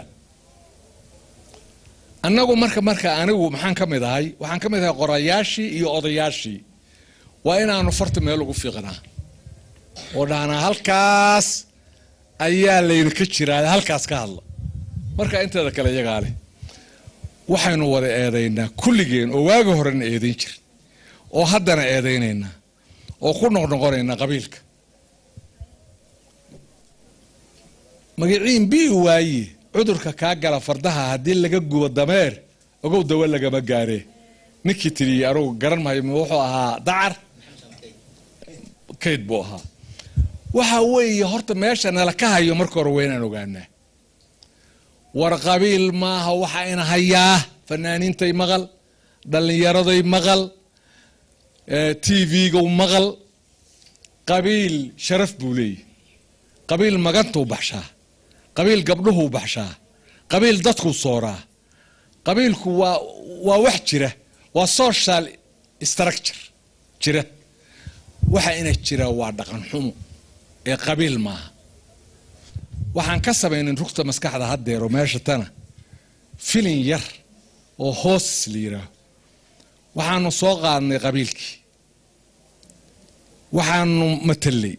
annagu marka marka anigu maxaan ka mid ahay waxaan ka mid ahay qorayaashii iyo odayaashii waa inaanu farta meel ugu fiiqnaa oo dhahnaa halkaas ayaa laydinka jiraa halkaas ka hadla marka inteeda kale iyagaa leh waxaynu wada eedaynaa kulligeen oo waagi horena eedayn jir oo haddana eedaynaynaa oo ku noqnoqonaynaa qabiilka magaciin bii waaye cudurka kaa gala fardaha haddii laga gubo dameer ogow dawa lagama gaaree ninkii tiriyey anugu garan mahayo wuxuu ahaa dacar kayd buu ahaa waxa weeye horta meesha nala ka hayo marka hore waa inaan ogaanaa war qabiil maaha waxa ina hayaa fanaaniintay maqal dhallinyaraday maqal t v-gow maqal qabiil sharaf buu leeyahy qabiil magantuu baxshaa qabiil gabdhuhuu baxshaa qabiil dadkuu sooraa qabiilku waa waa wax jira waa social structure jira waxa ina jira waa dhaqan xumo ee qabiil maaha waxaan ka samaynin rugta maskaxda haddeero meesha tana filin yar oo hoos la yidhaaho waxaanu soo qaadnay qabiilkii waxaanu matalay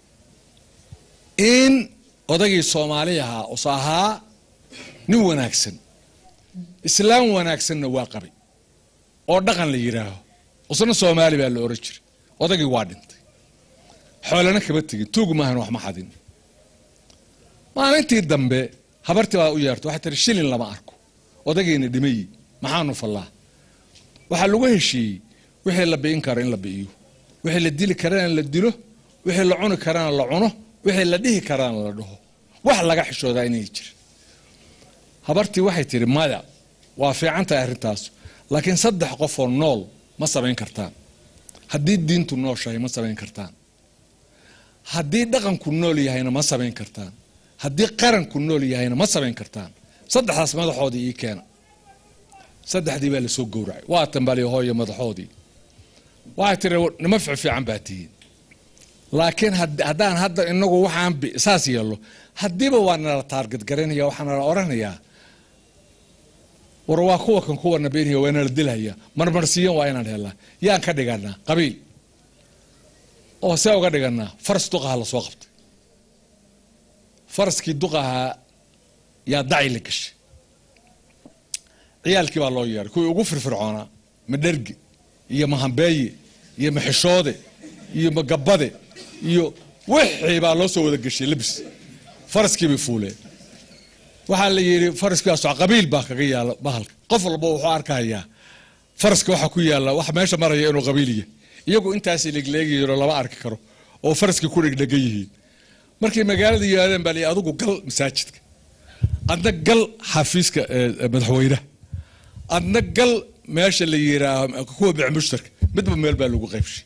in odagii soomaali ahaa us ahaa nin wanaagsan islaam wanaagsanna waa qabay oo dhaqan la yidhaaho usna soomaali baa la oran jiray odagii waa dhintay xoolana kama tegin tuugu maahan wax ma xadin maalintii dambe habartii baa u yeerta waxay tiri shilin lama arko odagayna dhimayi maxaanu fallaa waxaa lagu heshiiyey wixii la bi'in karo in la bi'iyo wixii la dili karana la dilo wixii la cuni karana la cuno wixii la dhihi karana la dhaho wax laga xishoodaa inay jirin habartii waxay tihi maya waa fiican tahay arrintaas laakiin saddex qofoo nool ma samayn kartaan haddii diintu nooshahay ma samayn kartaan haddii dhaqanku nool yahayna ma samayn kartaan haddii qaranku nool yahayna ma samayn kartaan saddexdaas madaxoodii ii keena saddexdii baa lasoo gowracay waa tambaliya hooyo madaxoodii waxay tiri nima fiican baa tihiin laakiin haddaan hadda inagu waxaan saas yeello haddiiba waa nala taargad garanaya waxaa nala oranayaa war waa kuwa kan kuwana beenhiya waa inala dilhaya marmarsiiyan waa inaan helnaa yaan ka dhiganaa qabiil oo see uga dhiganaa faras duqaha la soo qabtay faraskii duqahaa yaa daci la gashay ciyaalkii baa loo yeeray kuwii ugu firfircoonaa madherge iyo mahambeeye iyo maxishoode iyo magabade iyo wixii baa loo soo wada geshay labis faraskii bay fuuleen waxaa la yidhi faraskaaso qabiil baa kaga yaala bahalka qof walba wuxuu arkayaa faraska waxa ku yaala wax meesha maraya inuu qabiil yahay iyagu intaas legleegayeenoo lama arki karo oo faraskii ku dhegdhegan yihiin markay magaalada yihaadeen baa la yidhi adigu gal masaajidka adna gal xafiiska madaxweynaha adna gal meesha la yidhaaho kuwa bicmushtarka midba meel baa lagu qaybshay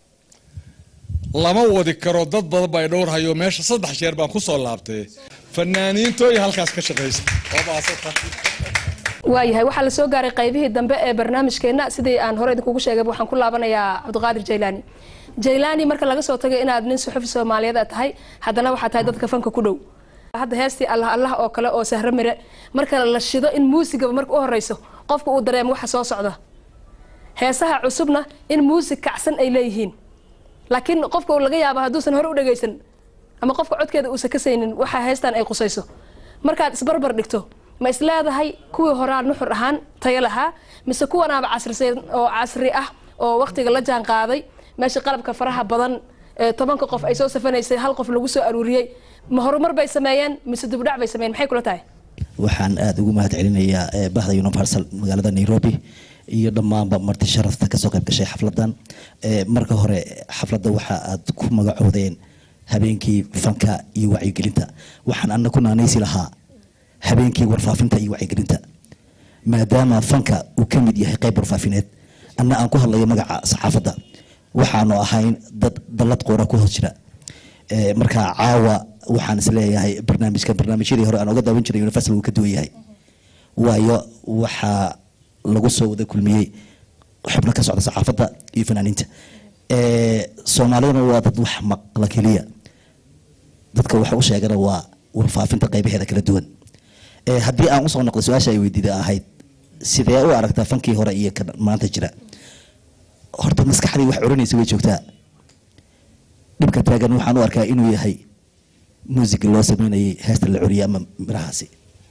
lama wadi karo dad badan baa dhowrhayo meesha saddex jeer baan ku soo laabtay fanaaniintooy halkaas ka shaqaysa waa mahadsanta waayahay waxaa la soo gaaray qaybihii dambe ee barnaamijkeenna sidii aan hore idinkugu sheegay waxaan ku laabanayaa cabdiqaadir jaylaani jaylaani marka laga soo tagay inaad nin suxufi soomaaliyeed aad tahay haddana waxaa tahay dadka fanka ku dhow hadda heestii allah allah oo kale oo sahro mire marka la shido in muusigaba marka u horeyso qofka uu dareemo waxa soo socda heesaha cusubna in muusig kacsan ay leeyihiin laakiin qofka laga yaaba hadduusan hore u dhagaysan ama qofka codkeeda uusan ka saynin waxa heestan ay qusayso markaad isbarbar dhigto ma is leedahay kuwii horaa nuxur ahaan tayo lahaa mise kuwanaaba casrisan oo casri ah oo waqtiga la jaan qaaday meesha qalabka faraha badan ee tobanka qof ay soo safanaysay hal qof lagu soo aruuriyey ma horumar bay sameeyeen mise dibdhac bay sameeyeen maxay kula tahay waxaan aada ugu mahad celinayaa bahda universal magaalada nairobi iyo dhammaanba marti sharafta kasoo qayb gashay xafladan marka hore xafladda waxa aad ku magacoodeen habeenkii fanka iyo wacyigelinta waxaan ana ku naanaysi lahaa habeenkii warfaafinta iyo wacyigelinta maadaama fanka uu ka mid yahay qayb warfaafineed anna aan ku hadlayo magaca saxaafadda waxaanu ahayn dad dallad qoora ku hoos jira marka caawa waxaan isleeyahay barnaamijkan barnaamijyadii hore aan oga daawan jiray universal wuu ka duwan yahay waayo waxaa lagu soo wada kulmiyey xubno ka socda saxaafadda iyo fanaaniinta soomaalidana waa dad wax maqla keliya dadka waxa u sheegana waa warfaafinta qaybaheeda kala duwan haddii aan usoo noqday su-aasha ay weydiida ahayd sidee u aragtaa fankii hore iyo ka maanta jira horta maskaxdii wax oranaysa way joogtaa dhibka taagan waxaan u arkaa inuu yahay muusiga loo sameynayay heesta la curiya ama mirahaasi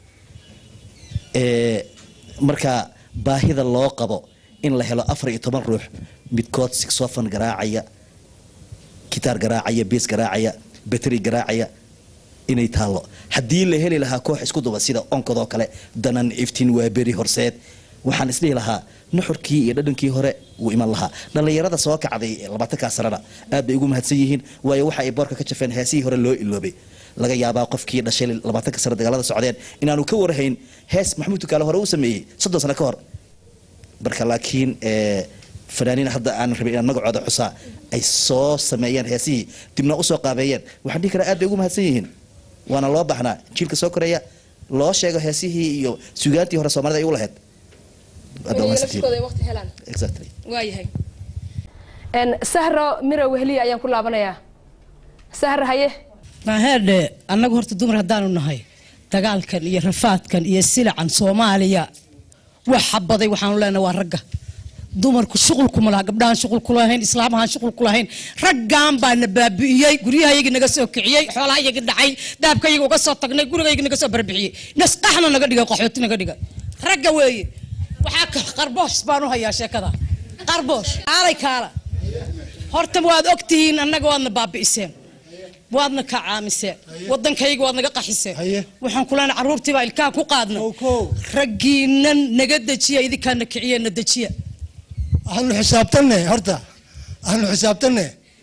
marka baahida loo qabo in la helo afar iyo toban ruux midkood sixofon garaacaya gitaar garaacaya bees garaacaya bateri garaacaya inay taallo haddii la heli lahaa koox isku duba sida onkadoo kale danan iftiin waa beri horseed waxaan isdhihi lahaa nuxurkii iyo dhadhankii hore wuu iman lahaa dhallinyarada soo kacday labaatankaa sanana aad bay ugu mahadsan yihiin waayo waxa ay boorka ka jafeen heesihii hore loo iloobay laga yaabaa qofkii dhashay labaatanka sano dagaalada socdeen inaanu ka warhayn hees maxamuud tukaale hore u sameeyey soddon sano ka hor marka laakiin fanaaniin hadda aan rabin inaan magacooda xusaa ay soo sameeyeen heesihii dibna usoo qaabeeyeen waxaan dhihi karaa aad bay ugu mahadsan yihiin waana loo baxnaa jiilka soo koreeya loo sheego heesihii iyo sugaantii hore soomaalida ay u lahayd waayahay sahro miro wehliya ayaan ku laabanayaa sahro haye maaheedhe annagu horta dumar haddaanu nahay dagaalkan iyo rafaadkan iyo silacan soomaaliya wax xabaday waxaanu leenahay waa ragga dumarku shuqul kuma laha gabdhahan shuqul kulahayn islaamahan shuqul kulahayn raggan baa na baabi'iyey guryahayagii naga soo kiciyey xoolahayagii dhacay dahabkayagi uga soo tagnay gurigayagi naga soo barbixiyey nasqaxna naga dhigay qaxooti naga dhigay ragga weeye waxaa qarboosh baan u hayaa sheekada qarboosh kaalay kaala horta waad ogtihiin annaga waadna baabi'iseen waadna ka caamiseen wadankayga waad naga qaxiseen waxaan kulana caruurtiibaa ilkaha ku qaadna raggiinan naga dejiya idinkaana kiciye na dejiya aanu xisaabtanne horta aanu xisaabtanne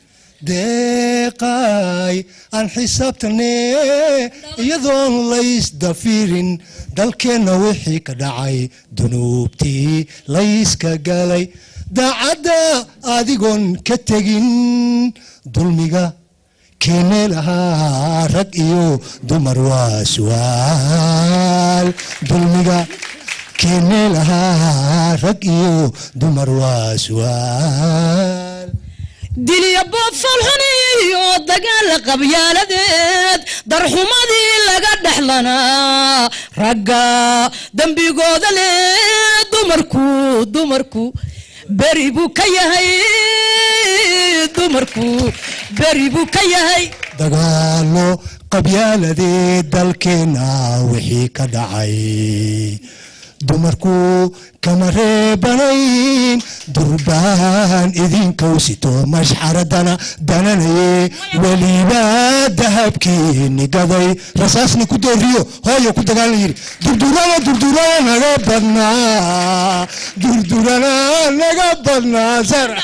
deeqay aan xisaabtanne iyadoon laysdafiirin dalkeenna wixii ka dhacay dunuubtii layska galay daacadda adigoon ka tegin dulmiga keene lahaa rag iyo dumar waa su'aal dulmiga keene lahaa rag iyo dumar waa su'aal diliya boofalxuniyo dagaala qabyaaladeed darxumadii laga dhexlanaa ragga dembigooda leh dumarku dumarku beri buu ka yahay dumarku beri buu ka yahay dagaalo qabyaaladee dalkeenna wixii ka dhacay dumarku kama reebanayn durbaan idinkow sito mashxaradana dananaye weliba dahabkii nigaday rasaasna ku dooriyo hooyo ku dagaalan yidhi durdurana durdurana naga badnaa durdurana naga badnaa sara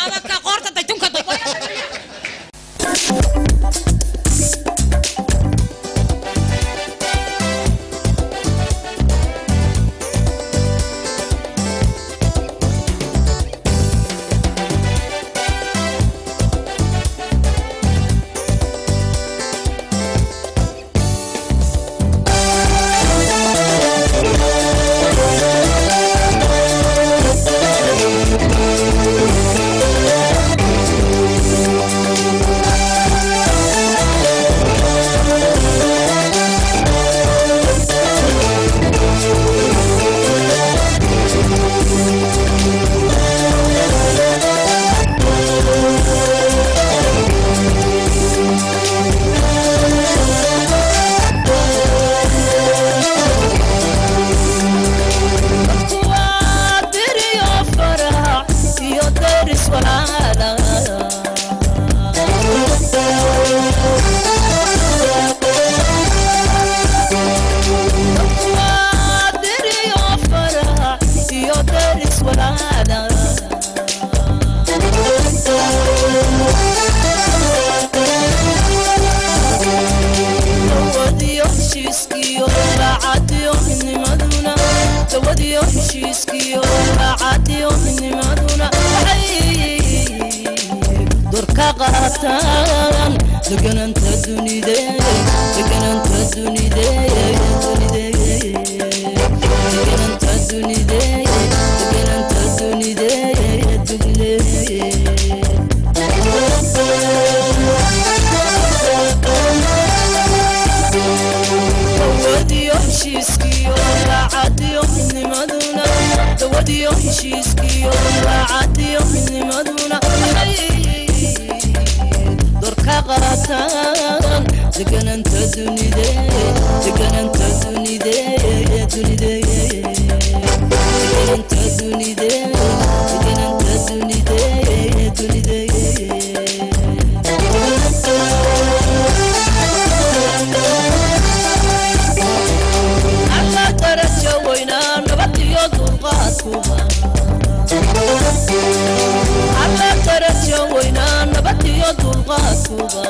degananta dunide degananta dunide dunide degananta dunide degananta dunide dunide dawadiyo heshiiskiyo raacadiyo midnimaduna dawadiyo heshiiskiyo raacadiyo midnimaduna dorka qaataan degananta dunide degananta dunide dunide degananta dunide degananta dunide dunide alla darajo weynaa nabad iyo dulqaadkuba alla darajo weynaa nabad iyo dulqaadkuba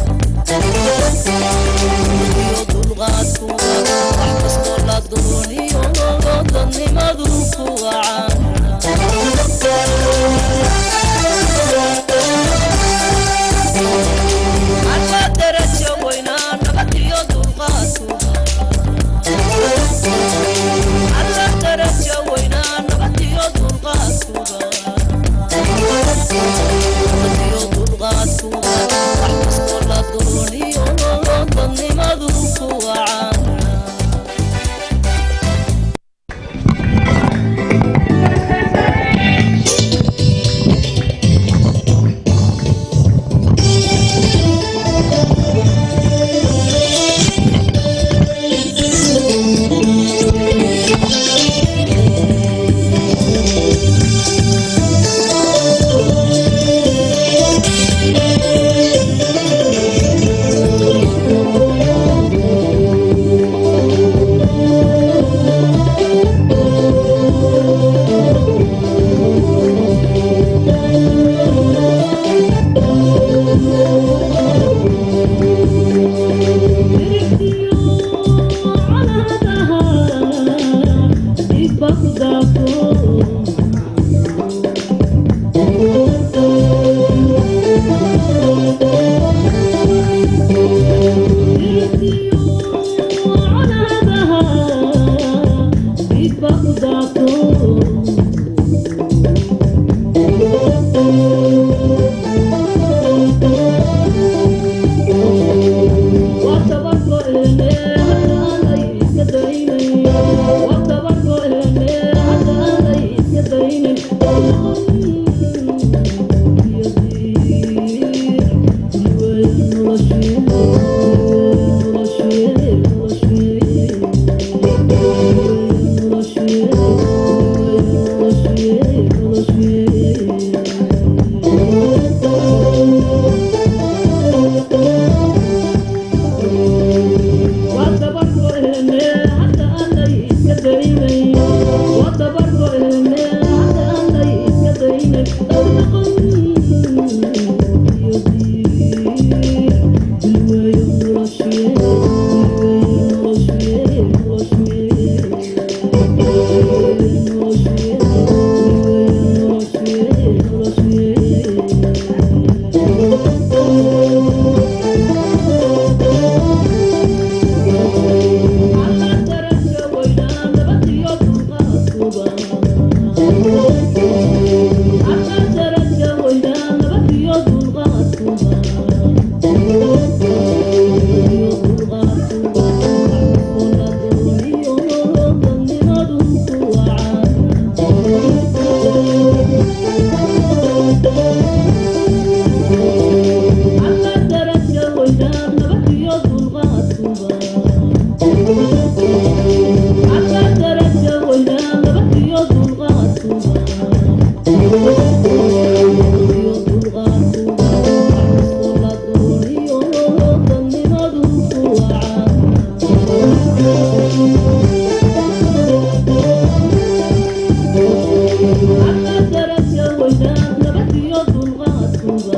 iyo dulqaadkuba wax kastoo la dooniyo dadnimadu ku waca nabadiyo dulqaadkuba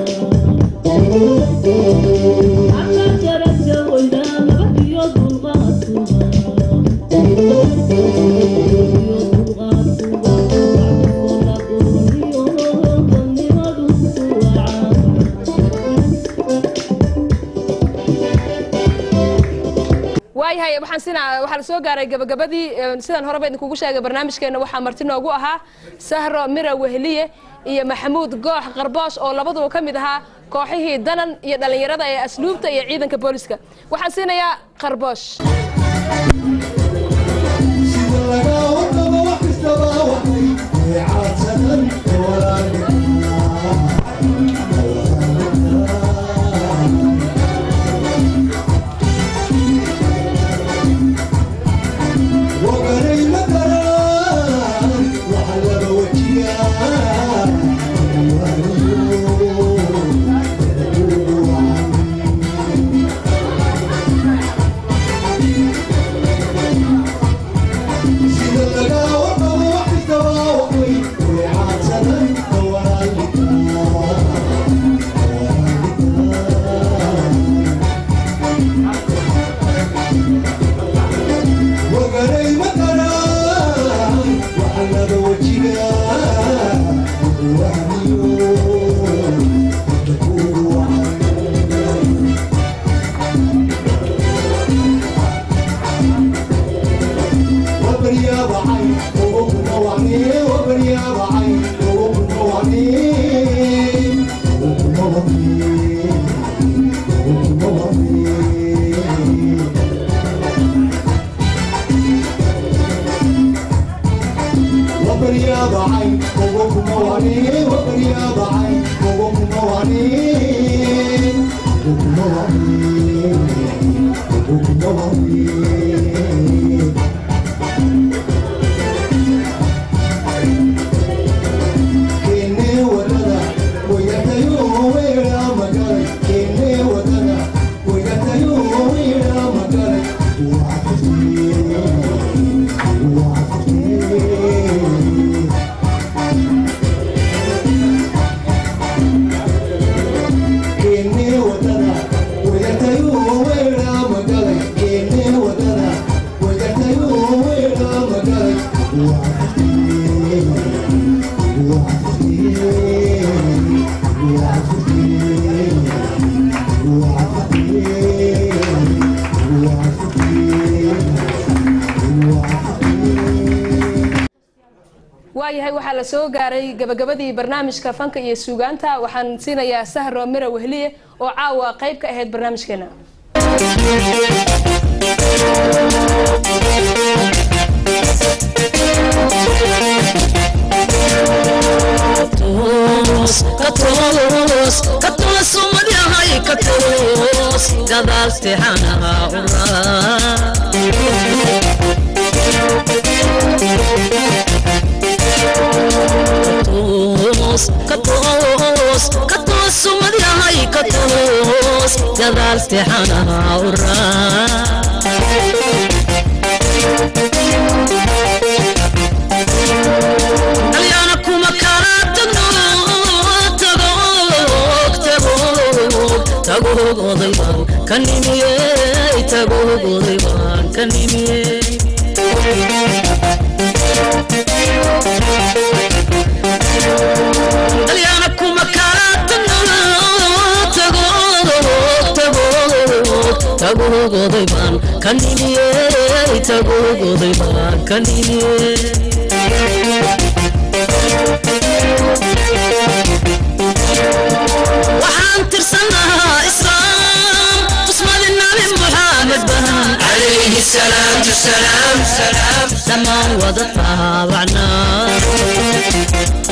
alla daraja weynaa nabadiyo dulqaadkuba nabadiyo dulqaadkuba wacdigola gurniyo dadnimadu kuwacaa waayahay waxaan sina waxaa la soo gaaray gabagabadii eh, sidaan horeba idinkugu sheegay barnaamijkeena waxaa marti noogu ahaa sahro mira wehliye iyo maxamuud goox qarboosh oo labaduba ka mid ahaa kooxihii danan iyo dhallinyarada ee asluubta iyo ciidanka booliska waxaan siinayaa qarboosh waayahay waxaa la soo gaaray gabagabadii barnaamijka fanka iyo suugaanta waxaan siinayaa sahro mira wehliye oo caawa qayb ka ahayd barnaamijkeena toos ka toos ka toos ummadyahay ka toos gadaal seexanaha uraa toos ka toos ka toos ummadyahay ka toos gadaal seexanaha uraa dalyaana kuma kala tagno tagoog tagoog tagoog oday baan ka nimiyey tagoog oday baan ka nimiyey dalyaana kuma kala tagno tagoog tagoog tagoog oday baan ka nimiyey tagoog oday baan ka nimiyey waxaan tirsanahaa islaam tusmadi nabi muxaamed bahan calayhi salaatu salaam salaam dhammaan wada taabacnaa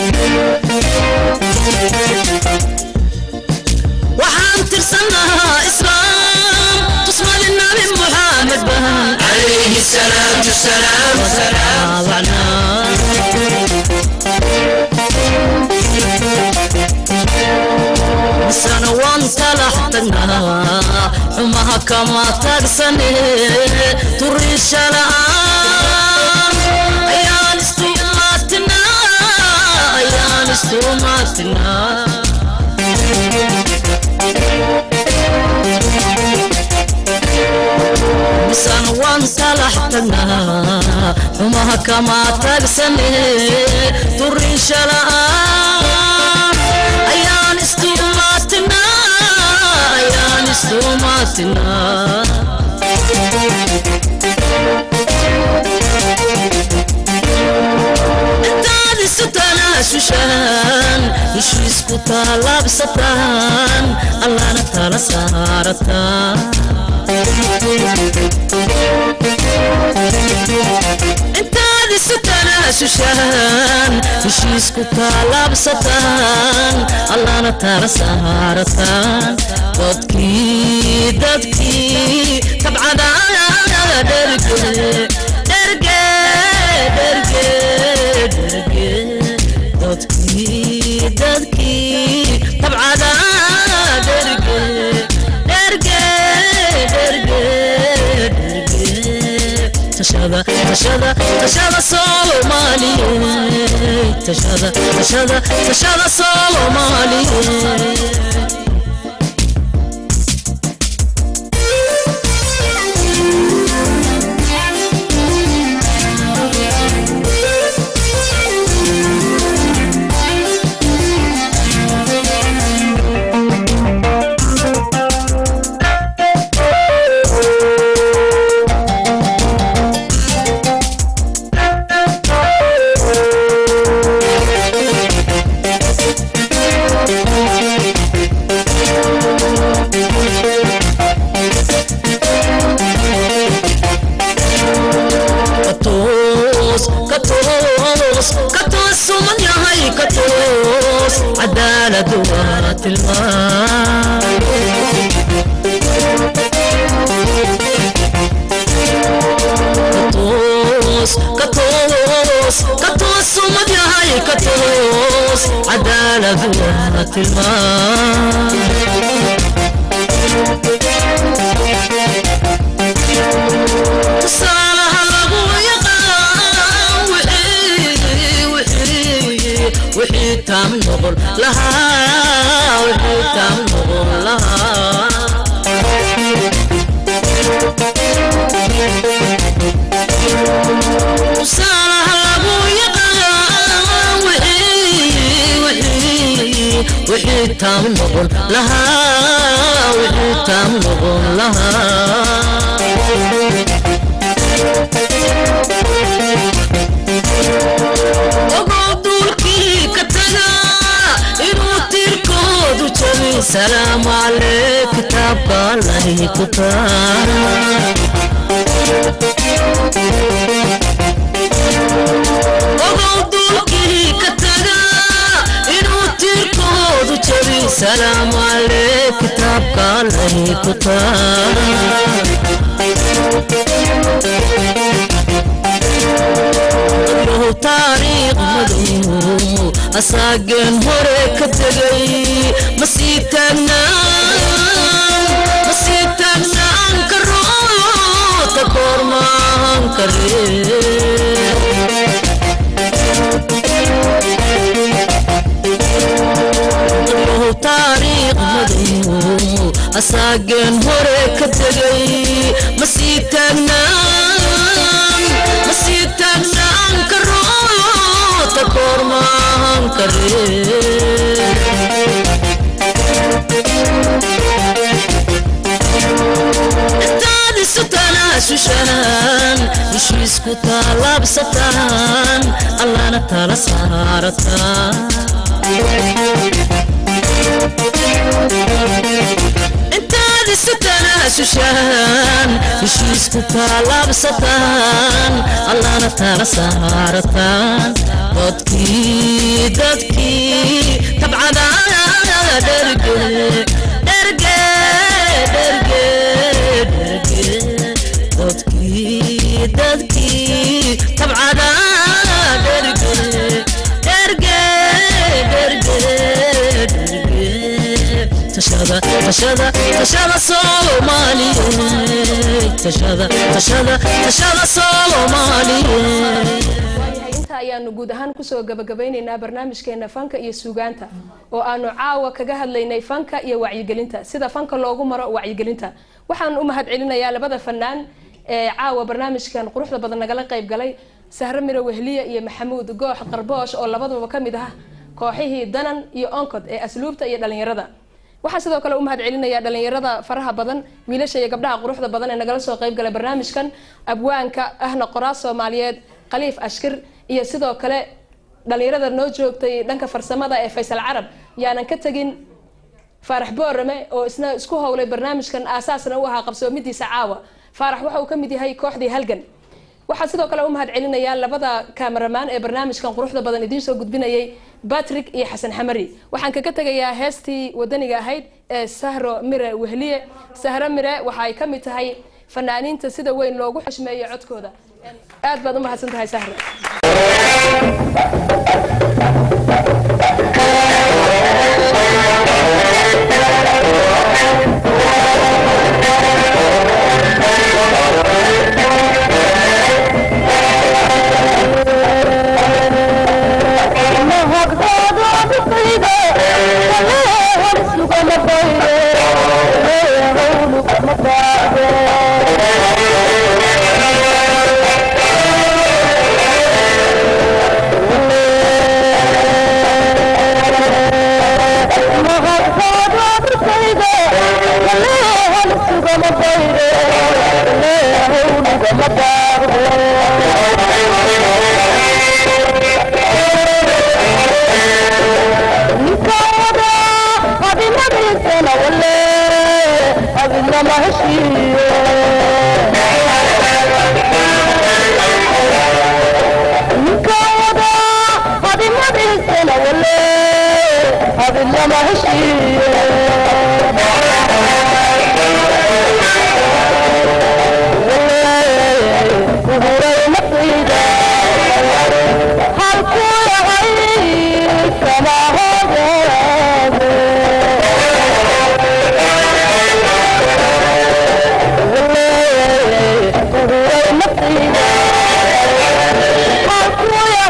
waxaan tirsanahaa islaam tusmadi nabi muxaamed bahan calayhi salaatu salaam salaam taabacnaa misana waan talax tagnaa xumaha kama tagsane turiisha la'aan ayaan istuumaatinaa ayaan istuumaa sumatinaa misan waan salax tagnaa xumaha kama tagsane durin shala'aan ayaan istumaatinaa ayaan istumaatinaa intaad isu tanaasushaan heshiisku taalaabsataan allana tala saarataan intaad isu tanaasushaan heshiisku taalaabsataan allana tala saarataan dadkii dadkii tabcadaada dherge dherge dherge dherge dadkii dadkii tabcadaada dherge dherge dherge dherge tashada tashada tashada soomaaliyeed tashada tashada tashada soomaaliyeed katoos katoos katoos suman yahay katoos cadaaladu waa tilmaan katoos katoos katoos sumad yahay katoos cadaaladu waa tilmaan tusaalaha lagu yaqaan wixii wixii wixii taam noqon lahaa wixii taam noqon lahaa tusaalaha lagu yaqaan wixii wixii wixii taam noqon lahaa wixii taam noqon lahaa ogow duulkii ka taga inuu tiirkoodu jabin salaamu calee kitaabka allahi ku taa ogow duulkii ka taga inuu tiirkoodu jabin salaamu calee kitaabka allahi ku taa taariikh madow asaageen hore ka tegay ma sii taagnaan ma sii taagnaan karo ta koormaan karee taariikh madow asaageen hore ka tegay ma sii taagnaan ma sii taagnaan karo ta koormaan karee intaad isu tanaasushaan heshiisku taalaabsataan allana tala saarataan intaad isu tanaasushaan heshiisku taalaabsataan allana tala saarataan dadkii dadkii tabcadaada dherge dherge dherge dherge dadkii dadkii tabcadaada dherge dherge dherge dherge tashada tashada tashada soomaaliyeed tashada tashada tashada soomaaliyeed waayahay intaa ayaanu guud ahaan kusoo gabagabeyneynaa barnaamijkeena fanka iyo suugaanta oo aanu caawa kaga hadlaynay fanka iyo wacyigelinta sida fanka loogu maro wacyigelinta waxaan u mahad celinayaa labada fanaan ee caawa barnaamijkan quruxda badan nagala qayb galay sahre miro wehliye iyo maxamuud goox qarboosh oo labaduba ka mid ah kooxihii danan iyo oncod ee asluubta iyo dhalinyarada waxaa sidoo kale u mahad celinaya dhalinyarada faraha badan wiilasha iyo gabdhaha quruxda badan ee nagala soo qayb galay barnaamijkan abwaanka ahna qoraas soomaaliyeed khaliif ashkir iyo sidoo kale dhalinyarada noo joogtay dhanka farsamada ee faysal carab yaanan ka tegin faarax boorame oo isna isku howlay barnaamijkan aasaasna u ahaa qabsoomidiisa caawa faarax waxa uu ka mid yahay kooxdii halgan waxaa sidoo kale u mahad celinayaa labada kaameramaan ee barnaamijkan quruxda badan idiin soo gudbinayay batrick iyo xasan xamari waxaan kaga tegayaa heestii wadaniga ahayd ee sahro mire wehliye sahro mire waxa ay ka mid tahay fanaaniinta sida weyn loogu xushmeeyo codkooda aad baad u mahadsan tahay sahro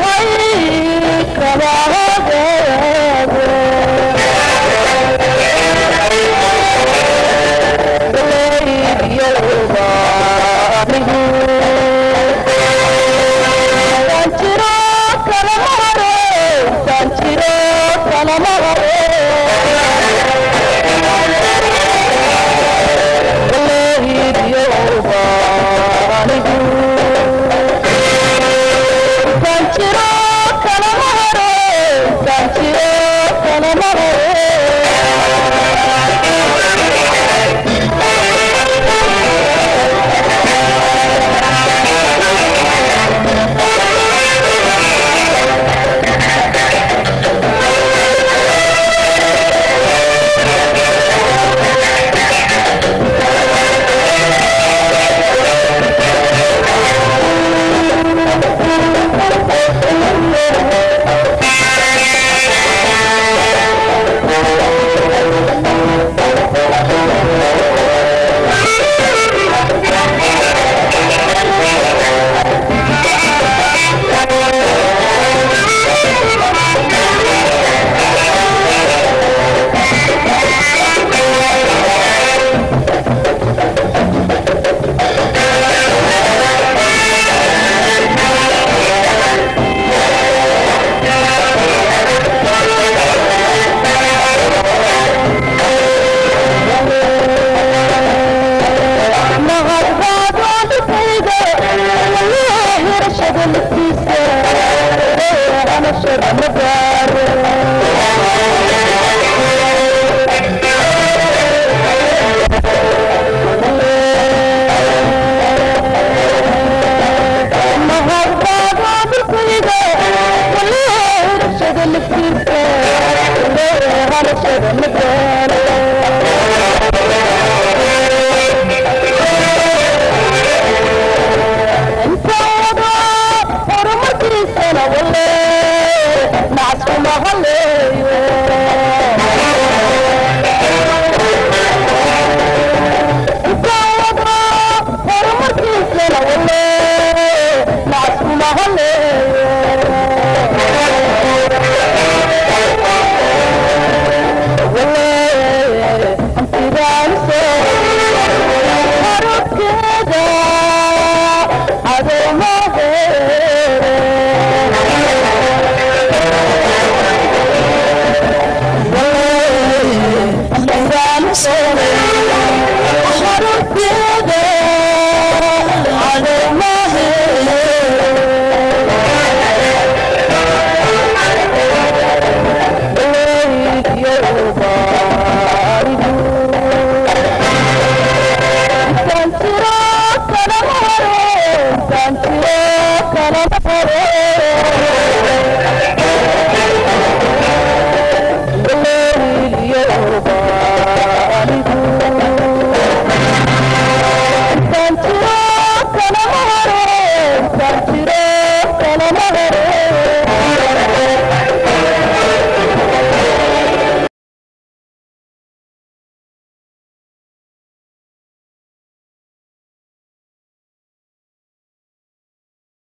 Come on, haddaan tiro kala